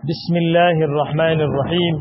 بسم الله الرحمن الرحيم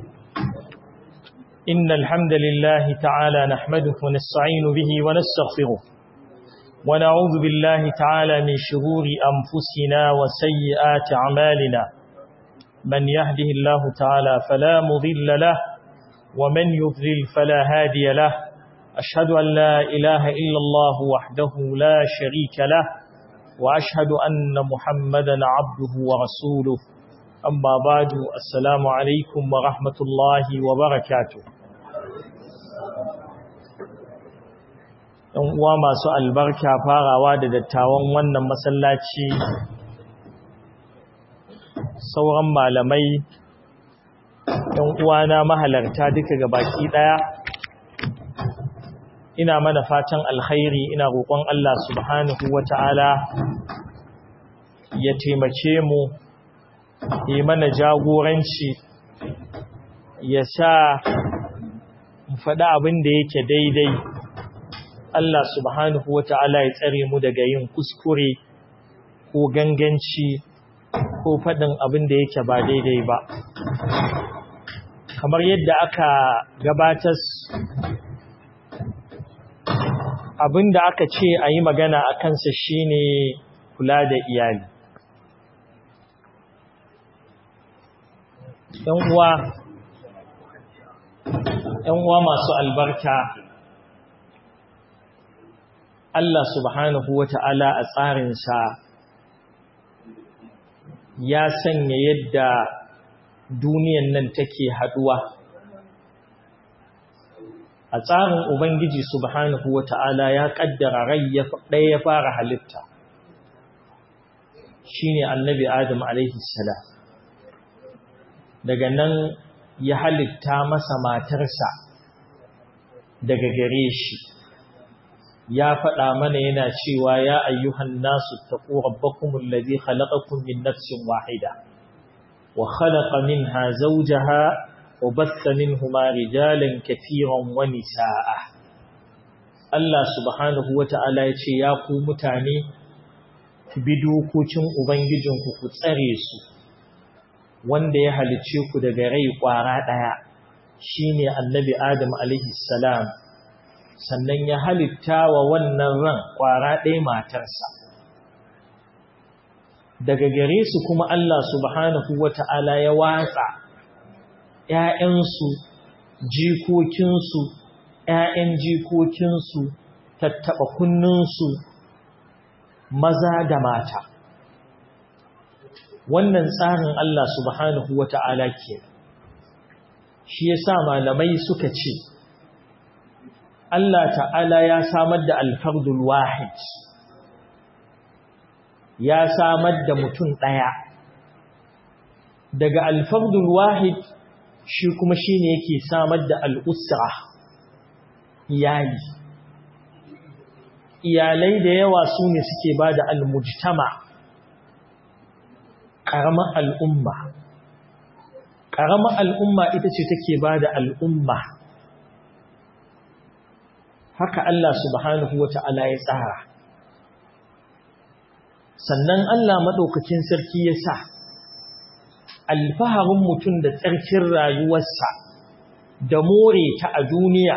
إن الحمد لله تعالى نحمده ونستعين به ونستغفره ونعوذ بالله تعالى من شرور أنفسنا وسيئات أعمالنا من يهده الله تعالى فلا مضل له ومن يضلل فلا هادي له أشهد أن لا إله إلا الله وحده لا شريك له وأشهد أن محمدا عبده ورسوله أما بعد السلام عليكم ورحمة الله وبركاته uwa masu albarka farawa da dattawan wannan masallaci sauran malamai ɗan uwana mahalarta duka gabaki ɗaya ina mana fatan alkhairi ina roƙon Allah subhanahu wata'ala ya taimake mu yi mana jagoranci ya sa mu faɗi abin da yake daidai Allah subhanahu wata'ala ya tsare mu daga yin kuskure ko ganganci ko faɗin abin da yake ba daidai ba kamar yadda aka gabatar abin da aka ce a yi magana a kansa shine kula da iyali ‘yan uwa masu albarka Allah subhanahu wa ta'ala a tsarinsa ya sanya yadda duniyan nan take haduwa a tsarin Ubangiji subhanahu wa ta'ala ya ƙaddara rai ɗaya ya fara halitta shi ne annabi Adam salam daga nan ya halitta masa matarsa daga gare shi ya faɗa mana yana cewa ya ayyuhan nasu taqu rabbakumul ladhi khalaqakum min nafsin wahida wa khalaqa minha zawjaha wa batha minhuma rijalan katiran wa nisaa Allah subhanahu wata'ala ya ce ya ku mutane ku bi dokokin ubangijinku ku tsare su wanda ya halice ku daga rai kwara ɗaya shine annabi Adam alaihi salam sannan ya halitta wa wannan ran kwara ɗaya matarsa daga gare su kuma Allah subhanahu wata'ala ya watsa ‘ya'yansu jikokinsu ‘ya'yan jikokinsu tattaɓa kunninsu maza da mata wannan tsarin Allah subhanahu wa ta'ala ke shi ya sa malamai suka ce Allah ta'ala ya samar da alfardul wahid ya samar da mutum ɗaya daga alfardul wahid shi kuma shi ne yake samar da al'usra iyali iyalai da yawa su ne suke ba da almujtama ƙaramar al'umma ƙaramar al'umma ita ce take ba da al'umma haka Allah subhanahu wa ta'ala ya tsara sannan Allah maɗaukakin sarki ya sa alfaharin mutum da tsarkin rayuwarsa da more ta a duniya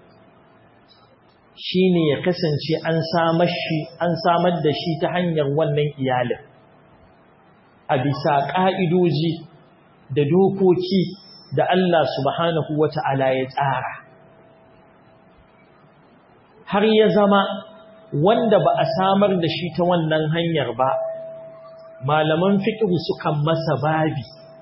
shi ne ya kasance an samar da shi ta hanyar wannan iyalin a bisa ƙa'idoji da dokoki da Allah subhanahu wa ta'ala ya tsara. Har ya zama wanda ba a samar da shi ta wannan hanyar ba, malaman fiƙihu sukan masa babi.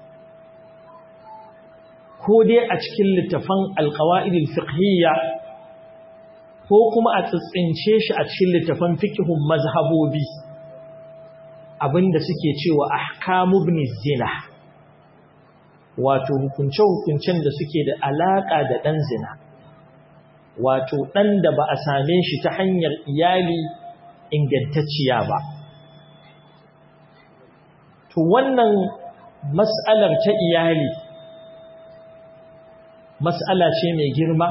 Ko dai a cikin littafan alƙawa'idil fiqhiyya ko kuma a tsitsince shi a cikin littafan fiƙihun mazhabobi. abinda suke cewa ahkamu ibn zina wato hukunce-hukuncen da suke da alaka da dan zina wato dan da ba a same shi ta hanyar iyali ingantacciya ba to wannan mas'alar ta iyali mas'ala ce mai girma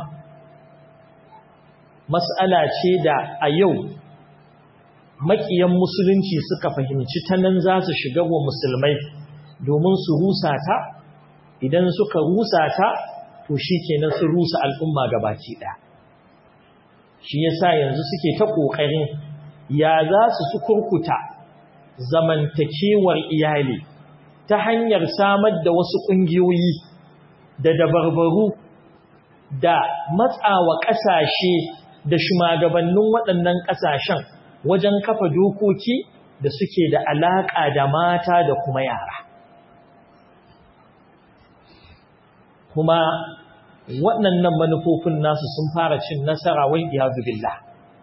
mas'ala ce da a yau makiyan musulunci suka fahimci ta nan za su shiga wa musulmai domin su rusa ta idan suka rusa ta to shi kenan su rusa al'umma gabaki ɗaya shi yasa yanzu suke ta ƙoƙarin ya za su su kurkuta zamantakewar iyali ta hanyar samar da wasu ƙungiyoyi da dabarbaru da matsawa ƙasashe da shugabannin waɗannan ƙasashen wajen kafa dokoki da suke da alaƙa da mata da kuma yara kuma waɗannan manufofin nasu sun fara cin nasara wai iyazu billah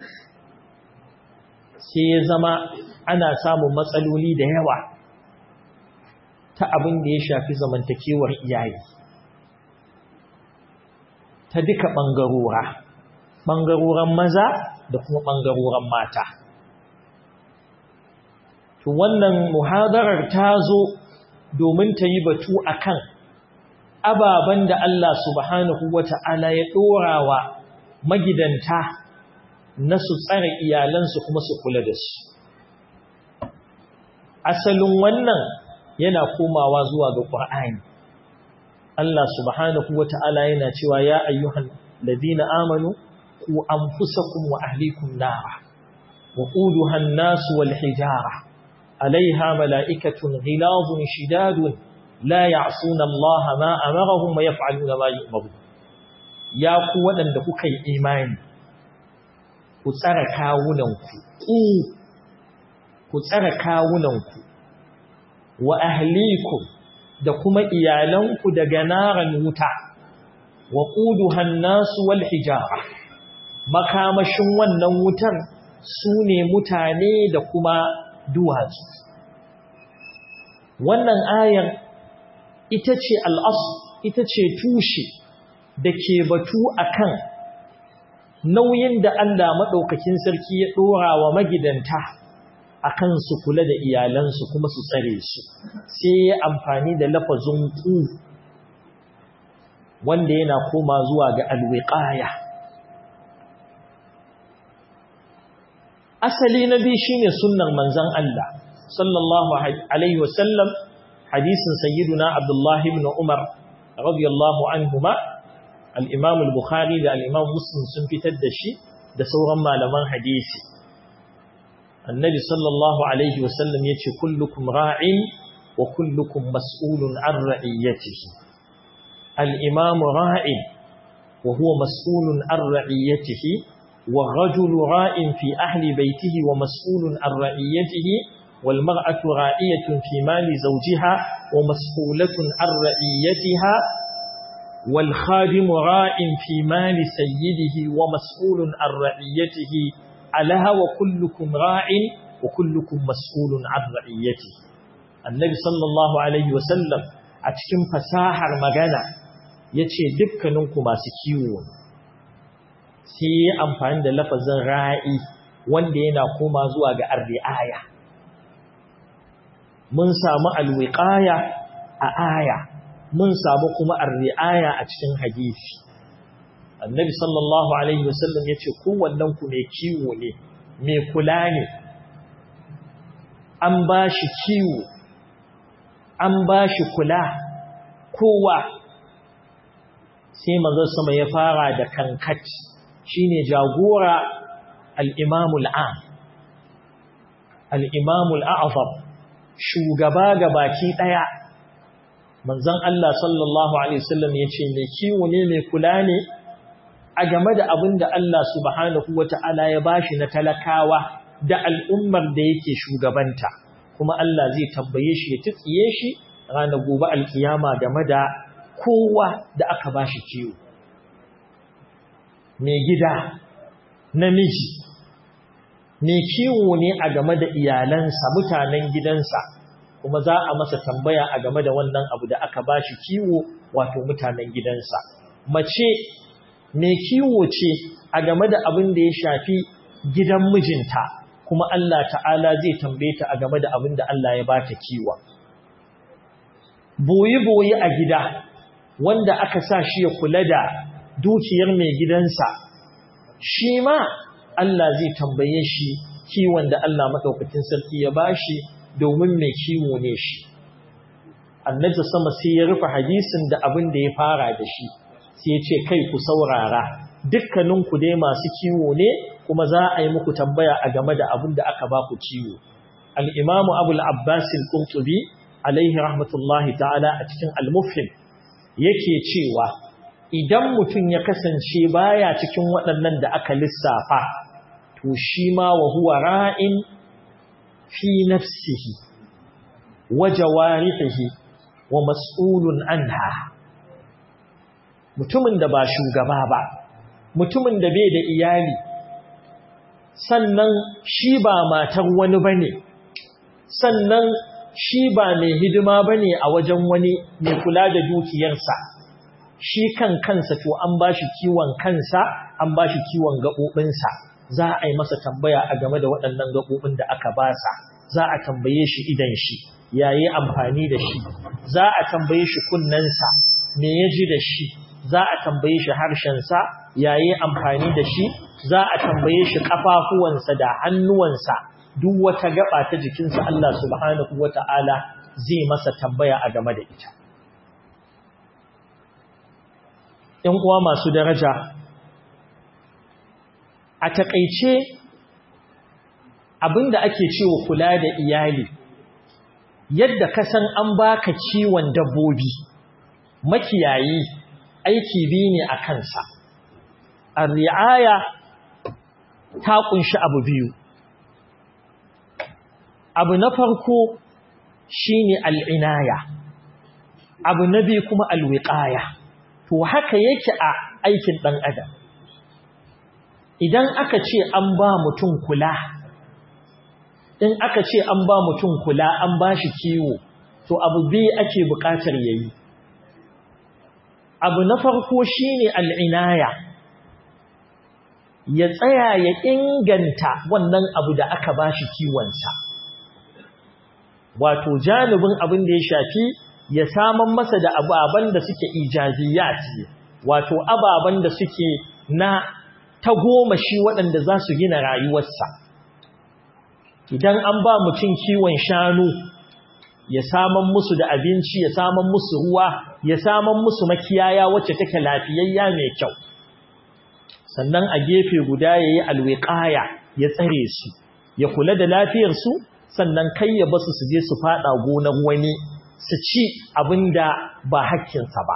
sai ya zama ana samun matsaloli da yawa ta abin da ya shafi zamantakewar iyali ta duka ɓangarora ɓangaroren maza da kuma ɓangaroren mata to wannan muhadarar ta zo domin ta yi batu akan ababen da Allah subhanahu wata'ala ya ɗorawa magidanta na su tsare iyalansu kuma su kula da su asalin wannan yana komawa zuwa ga ƙur'ani Allah subhanahu wata'ala yana cewa ya ayyuhan ladina amanu ku anfusakum wa ahlikum nara wa quduha an-nas wal hijara alaiha mala'ikatun ghilazun shidadun la ya'suna Allah ma amarahum wa yaf'aluna ma yu'maru ya ku waɗanda kuka yi imani ku tsara kawunanku ku ku tsara kawunanku wa ahlikum da kuma iyalanku daga naran wuta wa quduhan nasu wal hijara makamashin wannan wutar sune mutane da kuma duwatsu wannan ayar ita ce al'as ita ce tushe da ke batu akan nauyin da Allah maɗaukakin sarki ya ɗora wa magidanta akan su kula da iyalansu kuma su tsare su sai ya amfani da lafazin ku wanda yana koma zuwa ga alwiqaya asali na biyu shine sunnar manzon Allah sallallahu alaihi wasallam hadisin sayyiduna Abdullah ibn Umar radiyallahu anhuma al-Imam al-Bukhari da al-Imam Muslim sun fitar da shi da sauran malaman hadisi annabi sallallahu alaihi wasallam yace kullukum ra'in wa kullukum mas'ulun an ra'iyatihi al-imam ra'in wa huwa mas'ulun an ra'iyatihi wa rajulu ra'in fi ahli baytihi wa mas'ulun an ra'iyatihi wal mar'atu ra'iyatun fi mali zawjiha wa mas'ulatun an ra'iyatiha wal khadimu ra'in fi mali sayyidihi wa mas'ulun an ra'iyatihi alaha wa kullukum ra'in wa kullukum mas'ulun an ra'iyati annabi sallallahu alaihi wasallam a cikin fasahar magana yace dukkaninku masu kiwo sai ya amfani da lafazin ra'i wanda yana koma zuwa ga arri'aya mun samu alwiqaya a aya mun samu kuma arri'aya a cikin hadisi annabi sallallahu alaihi wasallam ya ce kowannen ku mai kiwo ne mai kula ne an ba shi kiwo an ba shi kula kowa sai manzon sama ya fara da kankat shine jagora al-imamul am al-imamul a'zam shugaba gabaki daya manzon Allah sallallahu alaihi wasallam ya ce mai kiwo ne mai kula ne a game da abin da Allah subhanahu wa ta'ala ya bashi na talakawa da al'ummar da yake shugabanta, kuma Allah zai tambaye shi ya tutsiye shi ranar gobe alkiyama game da kowa da aka bashi kiwo. Mai gida, namiji, mai kiwo ne a game da iyalansa, mutanen gidansa, kuma za a masa tambaya a game da wannan abu da aka bashi kiwo wato mutanen gidansa. Mace mai kiwo ce a game da abin da ya shafi gidan mijinta kuma Allah ta'ala zai tambaye ta a game da abin da Allah ya bata kiwa boye-boye a gida wanda aka sa shi ya kula da dukiyar mai gidansa shi ma Allah zai tambaye shi kiwon da Allah maɗaukacin sarki ya bashi domin mai kiwo ne shi annabi sama sai ya rufe hadisin da abin da ya fara da shi sai ya ce kai ku saurara dukkaninku dai masu kiwo ne kuma za a yi muku tambaya a game da abin da aka ba ku ciwo al-imamu abul abbas al-qurtubi alaihi rahmatullahi ta'ala a cikin al-mufhim yake cewa idan mutum ya kasance baya cikin waɗannan da aka lissafa to shi ma wa huwa ra'in fi nafsihi wa jawarihi wa mas'ulun anha mutumin da ba shugaba ba mutumin da bai da iyali sannan shi ba matar wani bane sannan shi ba mai hidima bane a wajen wani mai kula da dukiyarsa shi kan kansa to an bashi kiwon kansa an bashi kiwon gaɓoɓinsa za a yi masa tambaya a game da waɗannan gaɓoɓin da aka basa za a tambaye shi idan shi yayi amfani da shi za a tambaye shi kunnensa me ya ji da shi za a tambaye shi harshensa yayi amfani da shi za a tambaye shi kafafuwansa da hannuwansa duk wata gaba ta jikinsa Allah subhanahu wata'ala zai masa tambaya a game da ita ‘yan uwa masu daraja a taƙaice abinda ake cewa kula da iyali yadda ka san an baka ciwon dabbobi makiyayi aiki biyu ne a kansa a ri'aya ta kunshi abu biyu abu na farko shine al'inaya abu na biyu kuma alwiqaya to haka yake a aikin ɗan adam idan aka ce an ba mutum kula in aka ce an ba mutum kula an ba shi kiwo to abu biyu ake buƙatar yayi abu na farko shine al'inaya ya tsaya ya inganta wannan abu da aka ba shi kiwonsa wato janibin abin da ya shafi ya saman masa da ababen da suke ijaziyat wato ababen da suke na ta goma shi waɗanda za su gina rayuwarsa idan an ba mutum kiwon shanu ya saman musu da abinci ya saman musu ruwa ya saman musu makiyaya wacce take lafiyayya mai kyau sannan a gefe guda ya yi alwiƙaya ya tsare su ya kula da lafiyarsu sannan kai ya basu su je su fada gonar wani su ci abinda ba hakkinsa ba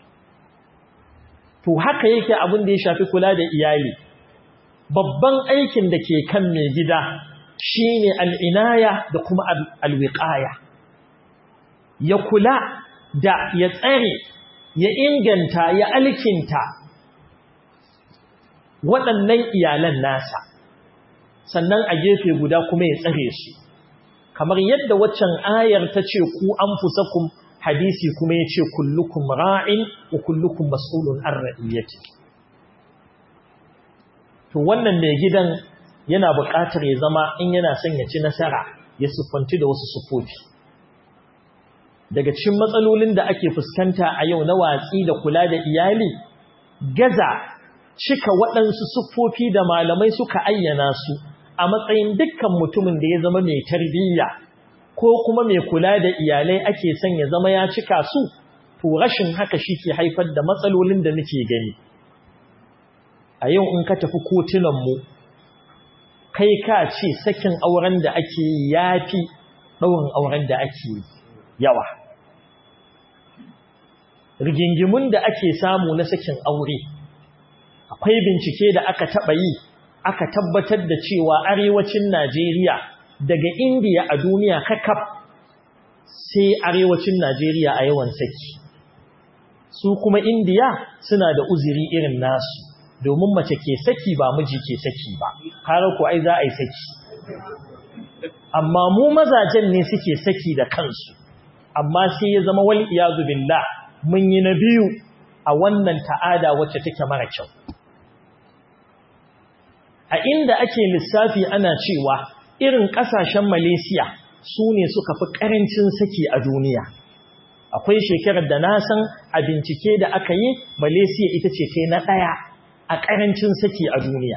to haka yake abin da ya shafi kula da iyali babban aikin da ke kan mai gida shine al'inaya da kuma alwiqaya ya kula da ya tsare ya inganta ya alkinta waɗannan iyalan nasa sannan a gefe guda kuma ya tsare su kamar yadda waccan ayar ta ce ku anfusakum hadisi kuma ya ce kullukum ra'in wa kullukum mas'ulun an ra'iyyati to wannan mai gidan yana buƙatar ya zama in yana son ya ci nasara ya siffanci da wasu sufofi daga cikin matsalolin da ake fuskanta a yau na watsi da kula da iyali gaza cika waɗansu siffofi da malamai suka ayyana su a matsayin dukkan mutumin da ya zama mai tarbiyya ko kuma mai kula da iyalai ake son ya zama ya cika su to rashin haka shi ke haifar da matsalolin da nake gani a yau in ka tafi kotunanmu kai ka ce sakin auren da ake yi ya fi ɗaurin auren da ake yawa rigingimun da ake samu na sakin aure akwai bincike da aka taɓa yi aka tabbatar da cewa arewacin Najeriya daga Indiya a duniya kakaf sai arewacin Najeriya a yawan saki su kuma Indiya suna da uzuri irin nasu domin mace ke saki ba miji ke saki ba har ku ai za a yi saki amma mu mazajen ne suke saki da kansu amma sai ya zama wal iyazu billah mun yi na biyu a wannan ta'ada wacce take mara kyau a inda ake lissafi ana cewa irin ƙasashen Malaysia su ne suka fi ƙarancin saki a duniya. Akwai shekarar da na san a bincike da aka yi Malaysia ita ce kai na ɗaya a ƙarancin saki a duniya.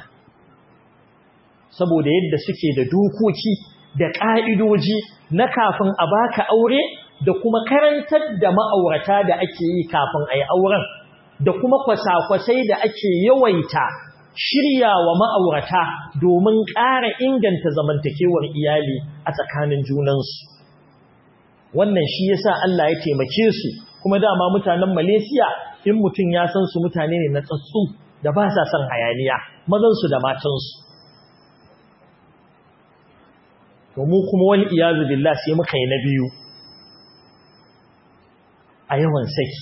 Saboda yadda suke da dokoki da ƙa'idoji na kafin a baka aure da kuma karantar da ma'aurata da ake yi kafin a yi auren da kuma kwasa-kwasai da ake yawaita shirya wa ma'aurata domin ƙara inganta zamantakewar iyali a tsakanin junansu. Wannan shi yasa Allah ya taimake su kuma dama mutanen Malaysia in mutum ya san su mutane ne na tsatsu da ba sa son hayaniya mazansu da matansu. To mu kuma wani iyazu billah sai muka yi na biyu a yawan saki.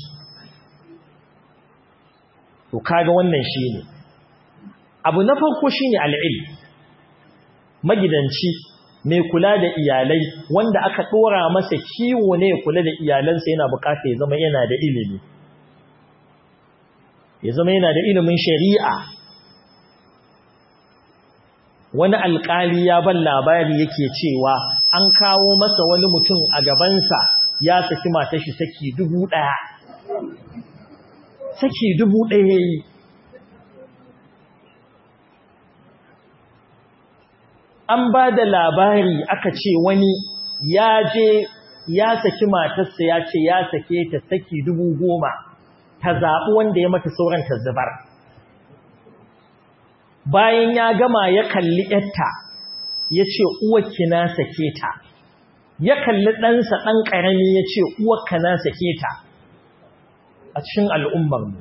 To kaga wannan shi ne. abu na farko shine al'il magidanci mai kula da iyalai wanda aka dora masa kiwo ne ya kula da iyalansa yana bukata ya zama yana da ilimi ya zama yana da ilimin shari'a wani alkali ya ban labari yake cewa an kawo masa wani mutum a gabansa ya saki matashi saki dubu ɗaya saki dubu ɗaya yi an ba da labari aka ce wani ya je ya saki matarsa ya ce ya sake ta saki dubu goma ta zaɓi wanda ya mata sauran ta zubar bayan ya gama ya kalli yatta ya ce uwarki na sake ta ya kalli ɗansa ɗan ƙarami ya ce uwarka na sake ta a cikin al'ummarmu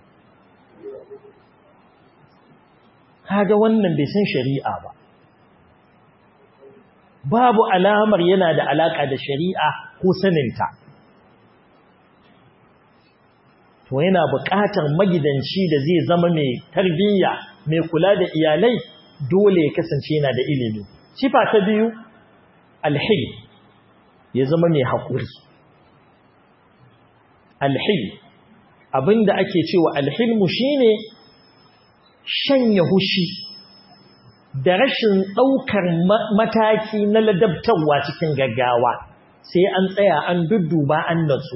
kaga wannan bai san shari'a ba babu alamar yana da alaka da shari'a ko saninta to yana buƙatar magidanci da zai zama mai tarbiyya mai kula da iyalai dole ya kasance yana da ilimi sifa ta biyu alhil ya zama mai haƙuri alhil abinda ake cewa alhilmu shine shanya hushi da rashin ɗaukar mataki na ladabtarwa cikin gaggawa sai an tsaya an dudduba an natsu.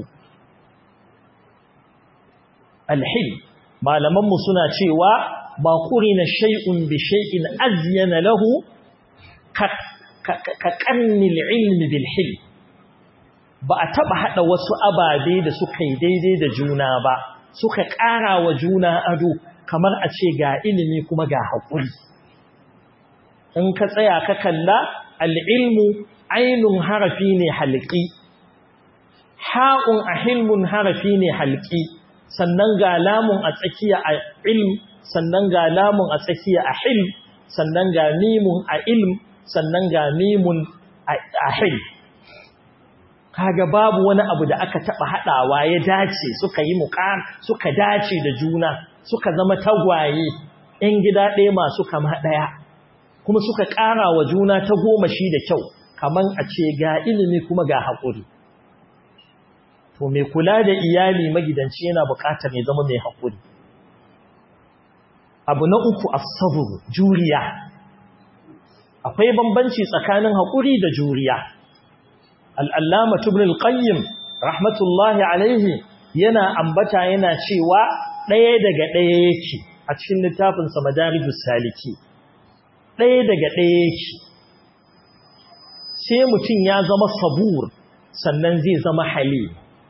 Alhil, malamanmu suna cewa ba kuri na shai'un bi shai'in aziyana lahu ka ƙarnil ilmi bilhil. Ba a taɓa haɗa wasu ababe da suka yi daidai da juna ba, suka ƙara wa juna ado kamar a ce ga ilimi kuma ga haƙuri. in ka tsaya ka kalla al'ilmu ainun harafi ne halƙi ha'un a hilmun harafi ne halƙi sannan ga lamun a tsakiya a ilm sannan ga lamun a tsakiya a hilm sannan ga mimun a ilm sannan ga mimun a hil kaga babu wani abu da aka taɓa haɗawa ya dace suka yi muƙar suka dace da juna suka zama tagwaye ‘yan gida ɗaya masu kama ɗaya kuma suka ƙara wa juna ta goma shi da kyau kaman a ce ga ilimi kuma ga haƙuri to mai kula da iyali magidanci yana buƙatar ya zama mai haƙuri abu na uku as-sabr juriya akwai bambanci tsakanin haƙuri da juriya al-allama ibn al-qayyim rahmatullahi alaihi yana ambata yana cewa ɗaya daga ɗaya yake a cikin littafinsa madarijus saliki ɗaya daga ɗaya yake sai mutum ya zama sabur sannan zai zama hali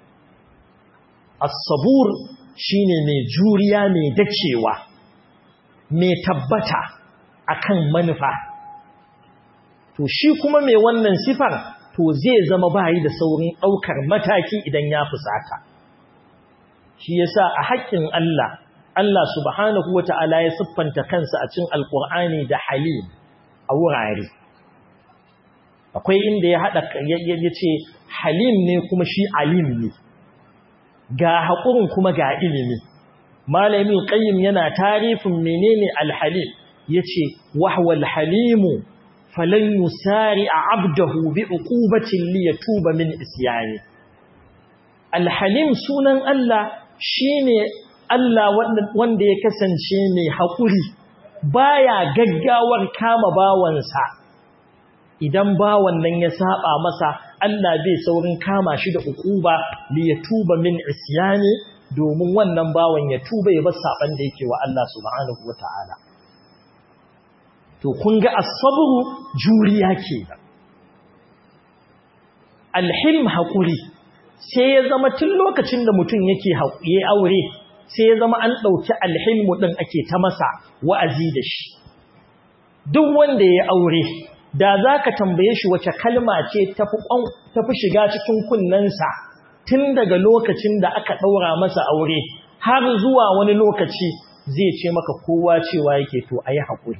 as-sabur shine mai juriya mai dacewa mai tabbata akan manufa to shi kuma mai wannan sifar to zai zama bayi da saurin ɗaukar mataki idan ya fusata shi yasa a haƙƙin Allah Allah subhanahu wata'ala ya siffanta kansa a cikin alƙur'ani da halim a wurare akwai inda ya haɗa ya ce halim ne kuma shi alim ne ga haƙurin kuma ga ilimi malamin qayyim yana tarifin menene alhalim yace wahwal halimu falan yusari abdahu bi uqubatin li yatuba min isyani alhalim sunan Allah shine Allah wanda ya kasance mai haƙuri baya gaggawar kama bawansa idan bawan nan ya saba masa Allah bai saurin kama shi da uquba li yatuba min isyani domin wannan bawan ya tuba ya bar saban da yake wa Allah subhanahu wataala to kun ga as-sabru juriya kenan al-hilm haƙuri sai ya zama tun lokacin da mutum yake yi aure sai ya zama an ɗauki alhilmu ɗin ake ta masa wa'azi da shi duk wanda ya aure da za ka tambaye shi wace kalma ce tafi shiga cikin kunnensa tun daga lokacin da aka ɗaura masa aure har zuwa wani lokaci zai ce maka kowa cewa yake to a yi haƙuri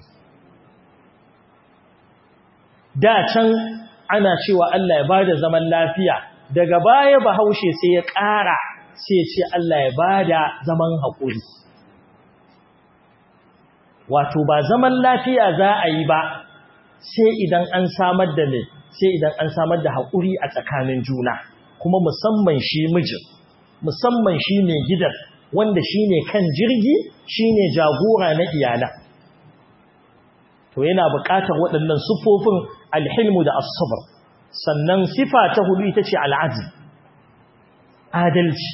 da can ana cewa Allah ya ba da zaman lafiya daga baya bahaushe sai ya ƙara sai ce Allah ya ba da zaman haƙuri wato ba zaman lafiya za a yi ba sai idan an samar da ne sai idan an samar da haƙuri a tsakanin juna kuma musamman shi mijin musamman shi ne gidan wanda shi ne kan jirgi shi ne jagora na iyala to yana buƙatar waɗannan sufofin alhilmu da asabar sannan sifa ta hudu ita ce al'adil adalci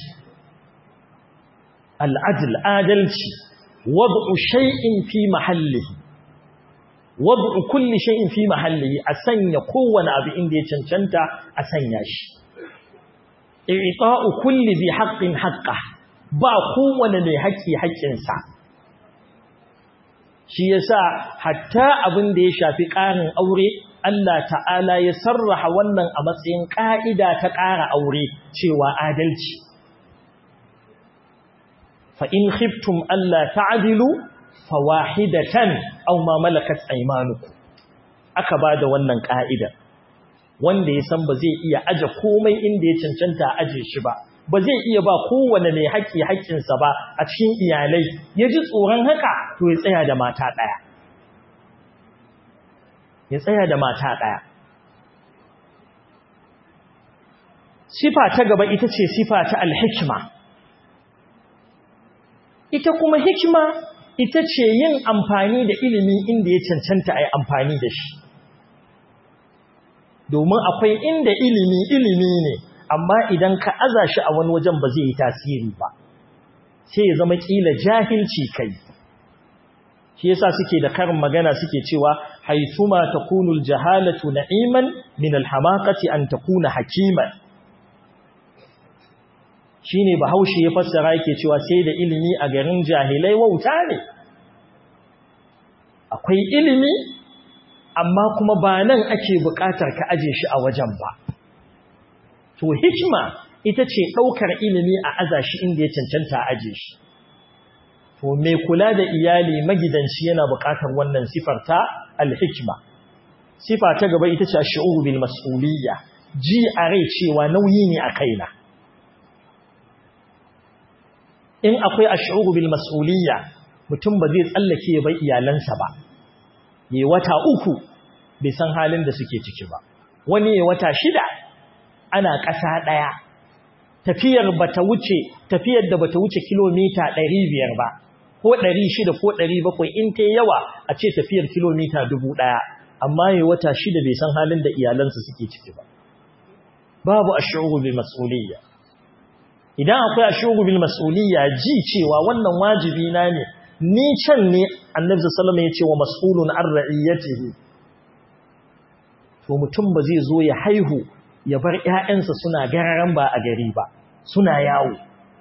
al'adil adalci wad'u shay'in fi mahallihi wad'u kulli shay'in fi mahallihi a sanya kowane abu inda ya cancanta a sanya shi i'ta'u kulli bi haqqin haqqa ba kowane mai haƙƙi haƙƙinsa shi yasa hatta abin da ya shafi ƙarin aure Allah ta'ala ya sarraha wannan a matsayin ƙa'ida ta ƙara aure cewa adalci fa in khiftum Allah ta'dilu fawahidatan aw ma malakat aymanukum aka bada wannan ƙa'ida wanda ya san ba zai iya aje komai inda ya cancanta a aje shi ba ba zai iya ba kowane mai haƙƙi haƙƙinsa ba a cikin iyalai ya ji tsoron haka to ya tsaya da mata ɗaya ya tsaya da mata ɗaya sifa ta gaba ita ce sifa ta alhikima ita kuma hikima ita ce yin amfani da ilimi inda ya cancanta a yi amfani da shi domin akwai inda ilimi ilimi ne amma idan ka aza shi a wani wajen ba zai yi tasiri ba sai ya zama kila jahilci kai shi yasa suke da karin magana suke cewa haithuma takunu aljahalatu na'iman min alhamaqati an takuna hakiman shine bahaushe ya fassara yake cewa sai da ilimi a garin jahilai wauta ne akwai ilimi amma kuma ba nan ake buƙatar ka aje shi a wajen ba to hikima ita ce ɗaukar ilimi a aza shi inda ya cancanta a aje shi to mai kula da iyali magidanci yana buƙatar wannan sifar ta alhikma sifa ta gaba ita ce ash-shu'ur bil mas'uliyya ji a rai cewa nauyi ne a kaina in akwai ash-shu'ur bil mas'uliyya mutum ba zai tsallake ya bai iyalansa ba yayi wata uku bai san halin da suke ciki ba wani yayi wata shida ana ƙasa ɗaya tafiyar bata wuce tafiyar da bata wuce kilomita 500 ba ko 600 ko 700 in ta yawa a ce tafiyar kilomita 1000 amma yayi wata shida bai san halin da iyalansa suke ciki ba babu ash'uru bil mas'uliyya idan akwai ash'uru bil mas'uliyya ji cewa wannan wajibi na ne ni can ne annabi sallallahu alaihi wasallam ya ce wa mas'ulun an ra'iyatihi to mutum ba zai zo ya haihu ya bar ‘ya'yansa suna gararan ba a gari ba, suna yawo,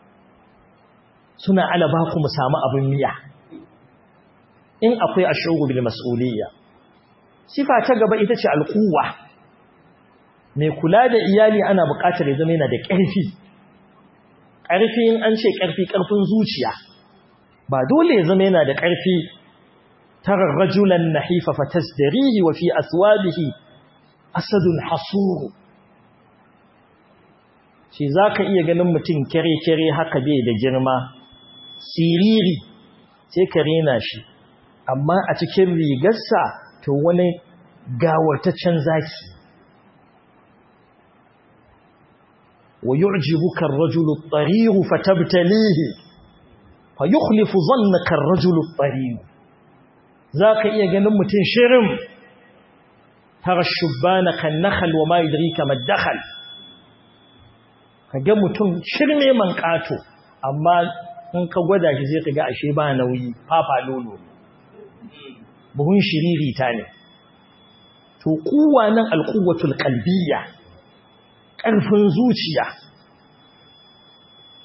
suna alaba ku mu samu abin miya. In akwai a bil mas'uliyya. Sifa ta gaba ita ce al'uwa, mai kula da iyali ana buƙatar ya zama yana da ƙarfi. Ƙarfi in an ce ƙarfi ƙarfin zuciya, ba dole ya zama yana da ƙarfi tarar rajulan nahifa fatasdarihi wa fi aswabihi asadun hasuru. shi za ka iya ganin mutum kere-kere haka bai da girma siriri sai ka rena shi amma a cikin rigarsa to wani gawartaccen zaki wa yu'jibuka ar-rajulu at-tariq fatabtalihi fa yukhlifu dhannaka ar-rajulu at-tariq zaka iya ganin mutum shirin tara shubbana kan nakhl wa ma yudrika ma dakhal ga mutum shirme man kato amma in ka gwada shi sai ka ga ashe ba nauyi fafa lolo buhun shiriri ta ne to kuwa nan alquwwatul qalbiyya ƙarfin zuciya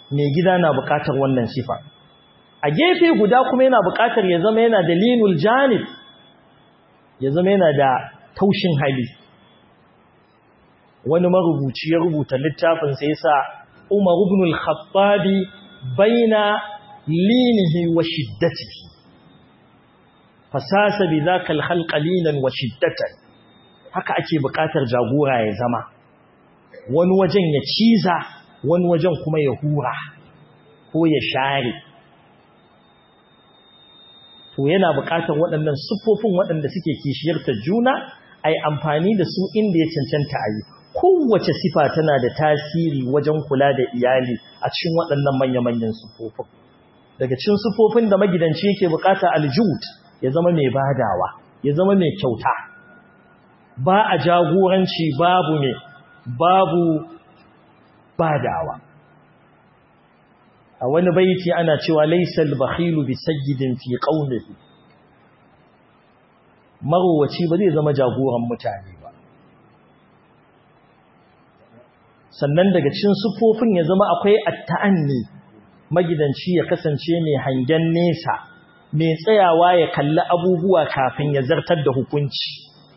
mai gida na buƙatar wannan sifa a gefe guda kuma yana buƙatar ya zama yana da linul janib ya zama yana da taushin hali wani marubuci ya rubuta littafin sai yasa Umar ibn al-Khattabi baina linihi wa shiddatihi fasasa bi zaka al-khalq linan wa shiddatan haka ake buƙatar jagora ya zama wani wajen ya ciza wani wajen kuma ya hura ko ya share to yana buƙatar waɗannan siffofin waɗanda suke kishiyarta juna a yi amfani da su inda ya cancanta a yi kowace sifa tana da tasiri wajen kula da iyali a cikin waɗannan manya-manyan siffofin daga cikin siffofin da magidanci yake buƙata aljud ya zama mai badawa ya zama mai kyauta ba a jagoranci babu mai babu badawa a wani baiti ana cewa laisal bakhilu bi sayyidin fi qaumihi marowaci ba zai zama jagoran mutane ba sannan daga cikin sufofin ya zama akwai atta'anni magidanci ya kasance mai hangen nesa mai tsayawa ya kalli abubuwa kafin ya zartar da hukunci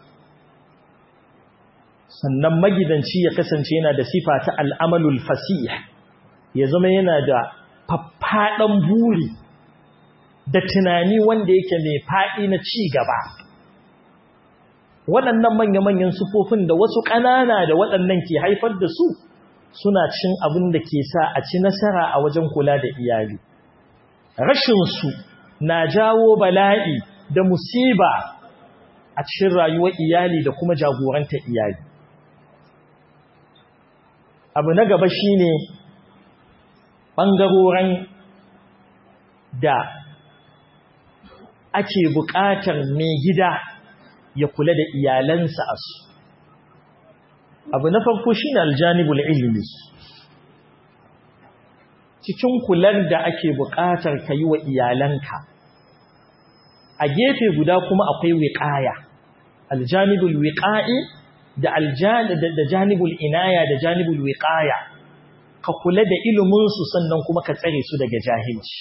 sannan magidanci ya kasance yana da sifa ta al'amalul fasih ya zama yana da faffaɗan buri da tunani wanda yake mai faɗi na ci gaba waɗannan manya-manyan sufofin da wasu ƙanana da waɗannan ke haifar da su suna cin abin da ke sa a ci nasara a wajen kula da iyali rashinsu na jawo bala'i da musiba a cikin rayuwar iyali da kuma jagoranta iyali abu na gaba shine ɓangaroren da ake buƙatar mai gida ya kula da iyalansa a su abu na farko shi ne aljanibul ilimi cikin kular da ake buƙatar ka yi wa iyalanka a gefe guda kuma akwai wiƙaya aljanibul wiƙa'i da janibul inaya da janibul wiƙaya ka kula da iliminsu sannan kuma ka tsare su daga jahilci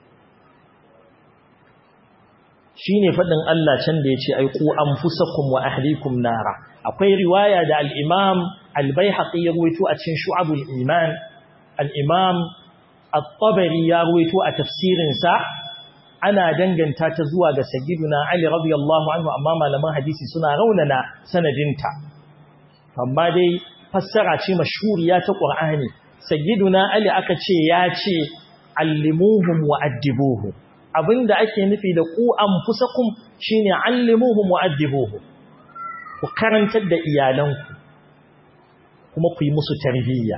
shi ne faɗin Allah can da ya ce aiku an fusakun wa ahlikum nara akwai riwaya da al'imam albayhaƙi ya ruwaito a cikin shu'abul iman al'imam al-tabari ya ruwaito a tafsirinsa ana danganta ta zuwa ga sagiduna Ali radiyallahu anhu amma malaman hadisi suna raunana sanadinta amma dai fassara ce mashhuriya ta Qur'ani sagiduna Ali aka ce ya ce allimuhum wa addibuhum abinda ake nufi da ku anfusakum shine allimuhum wa addibuhum ku karantar da iyalanku kuma ku yi musu tarbiyya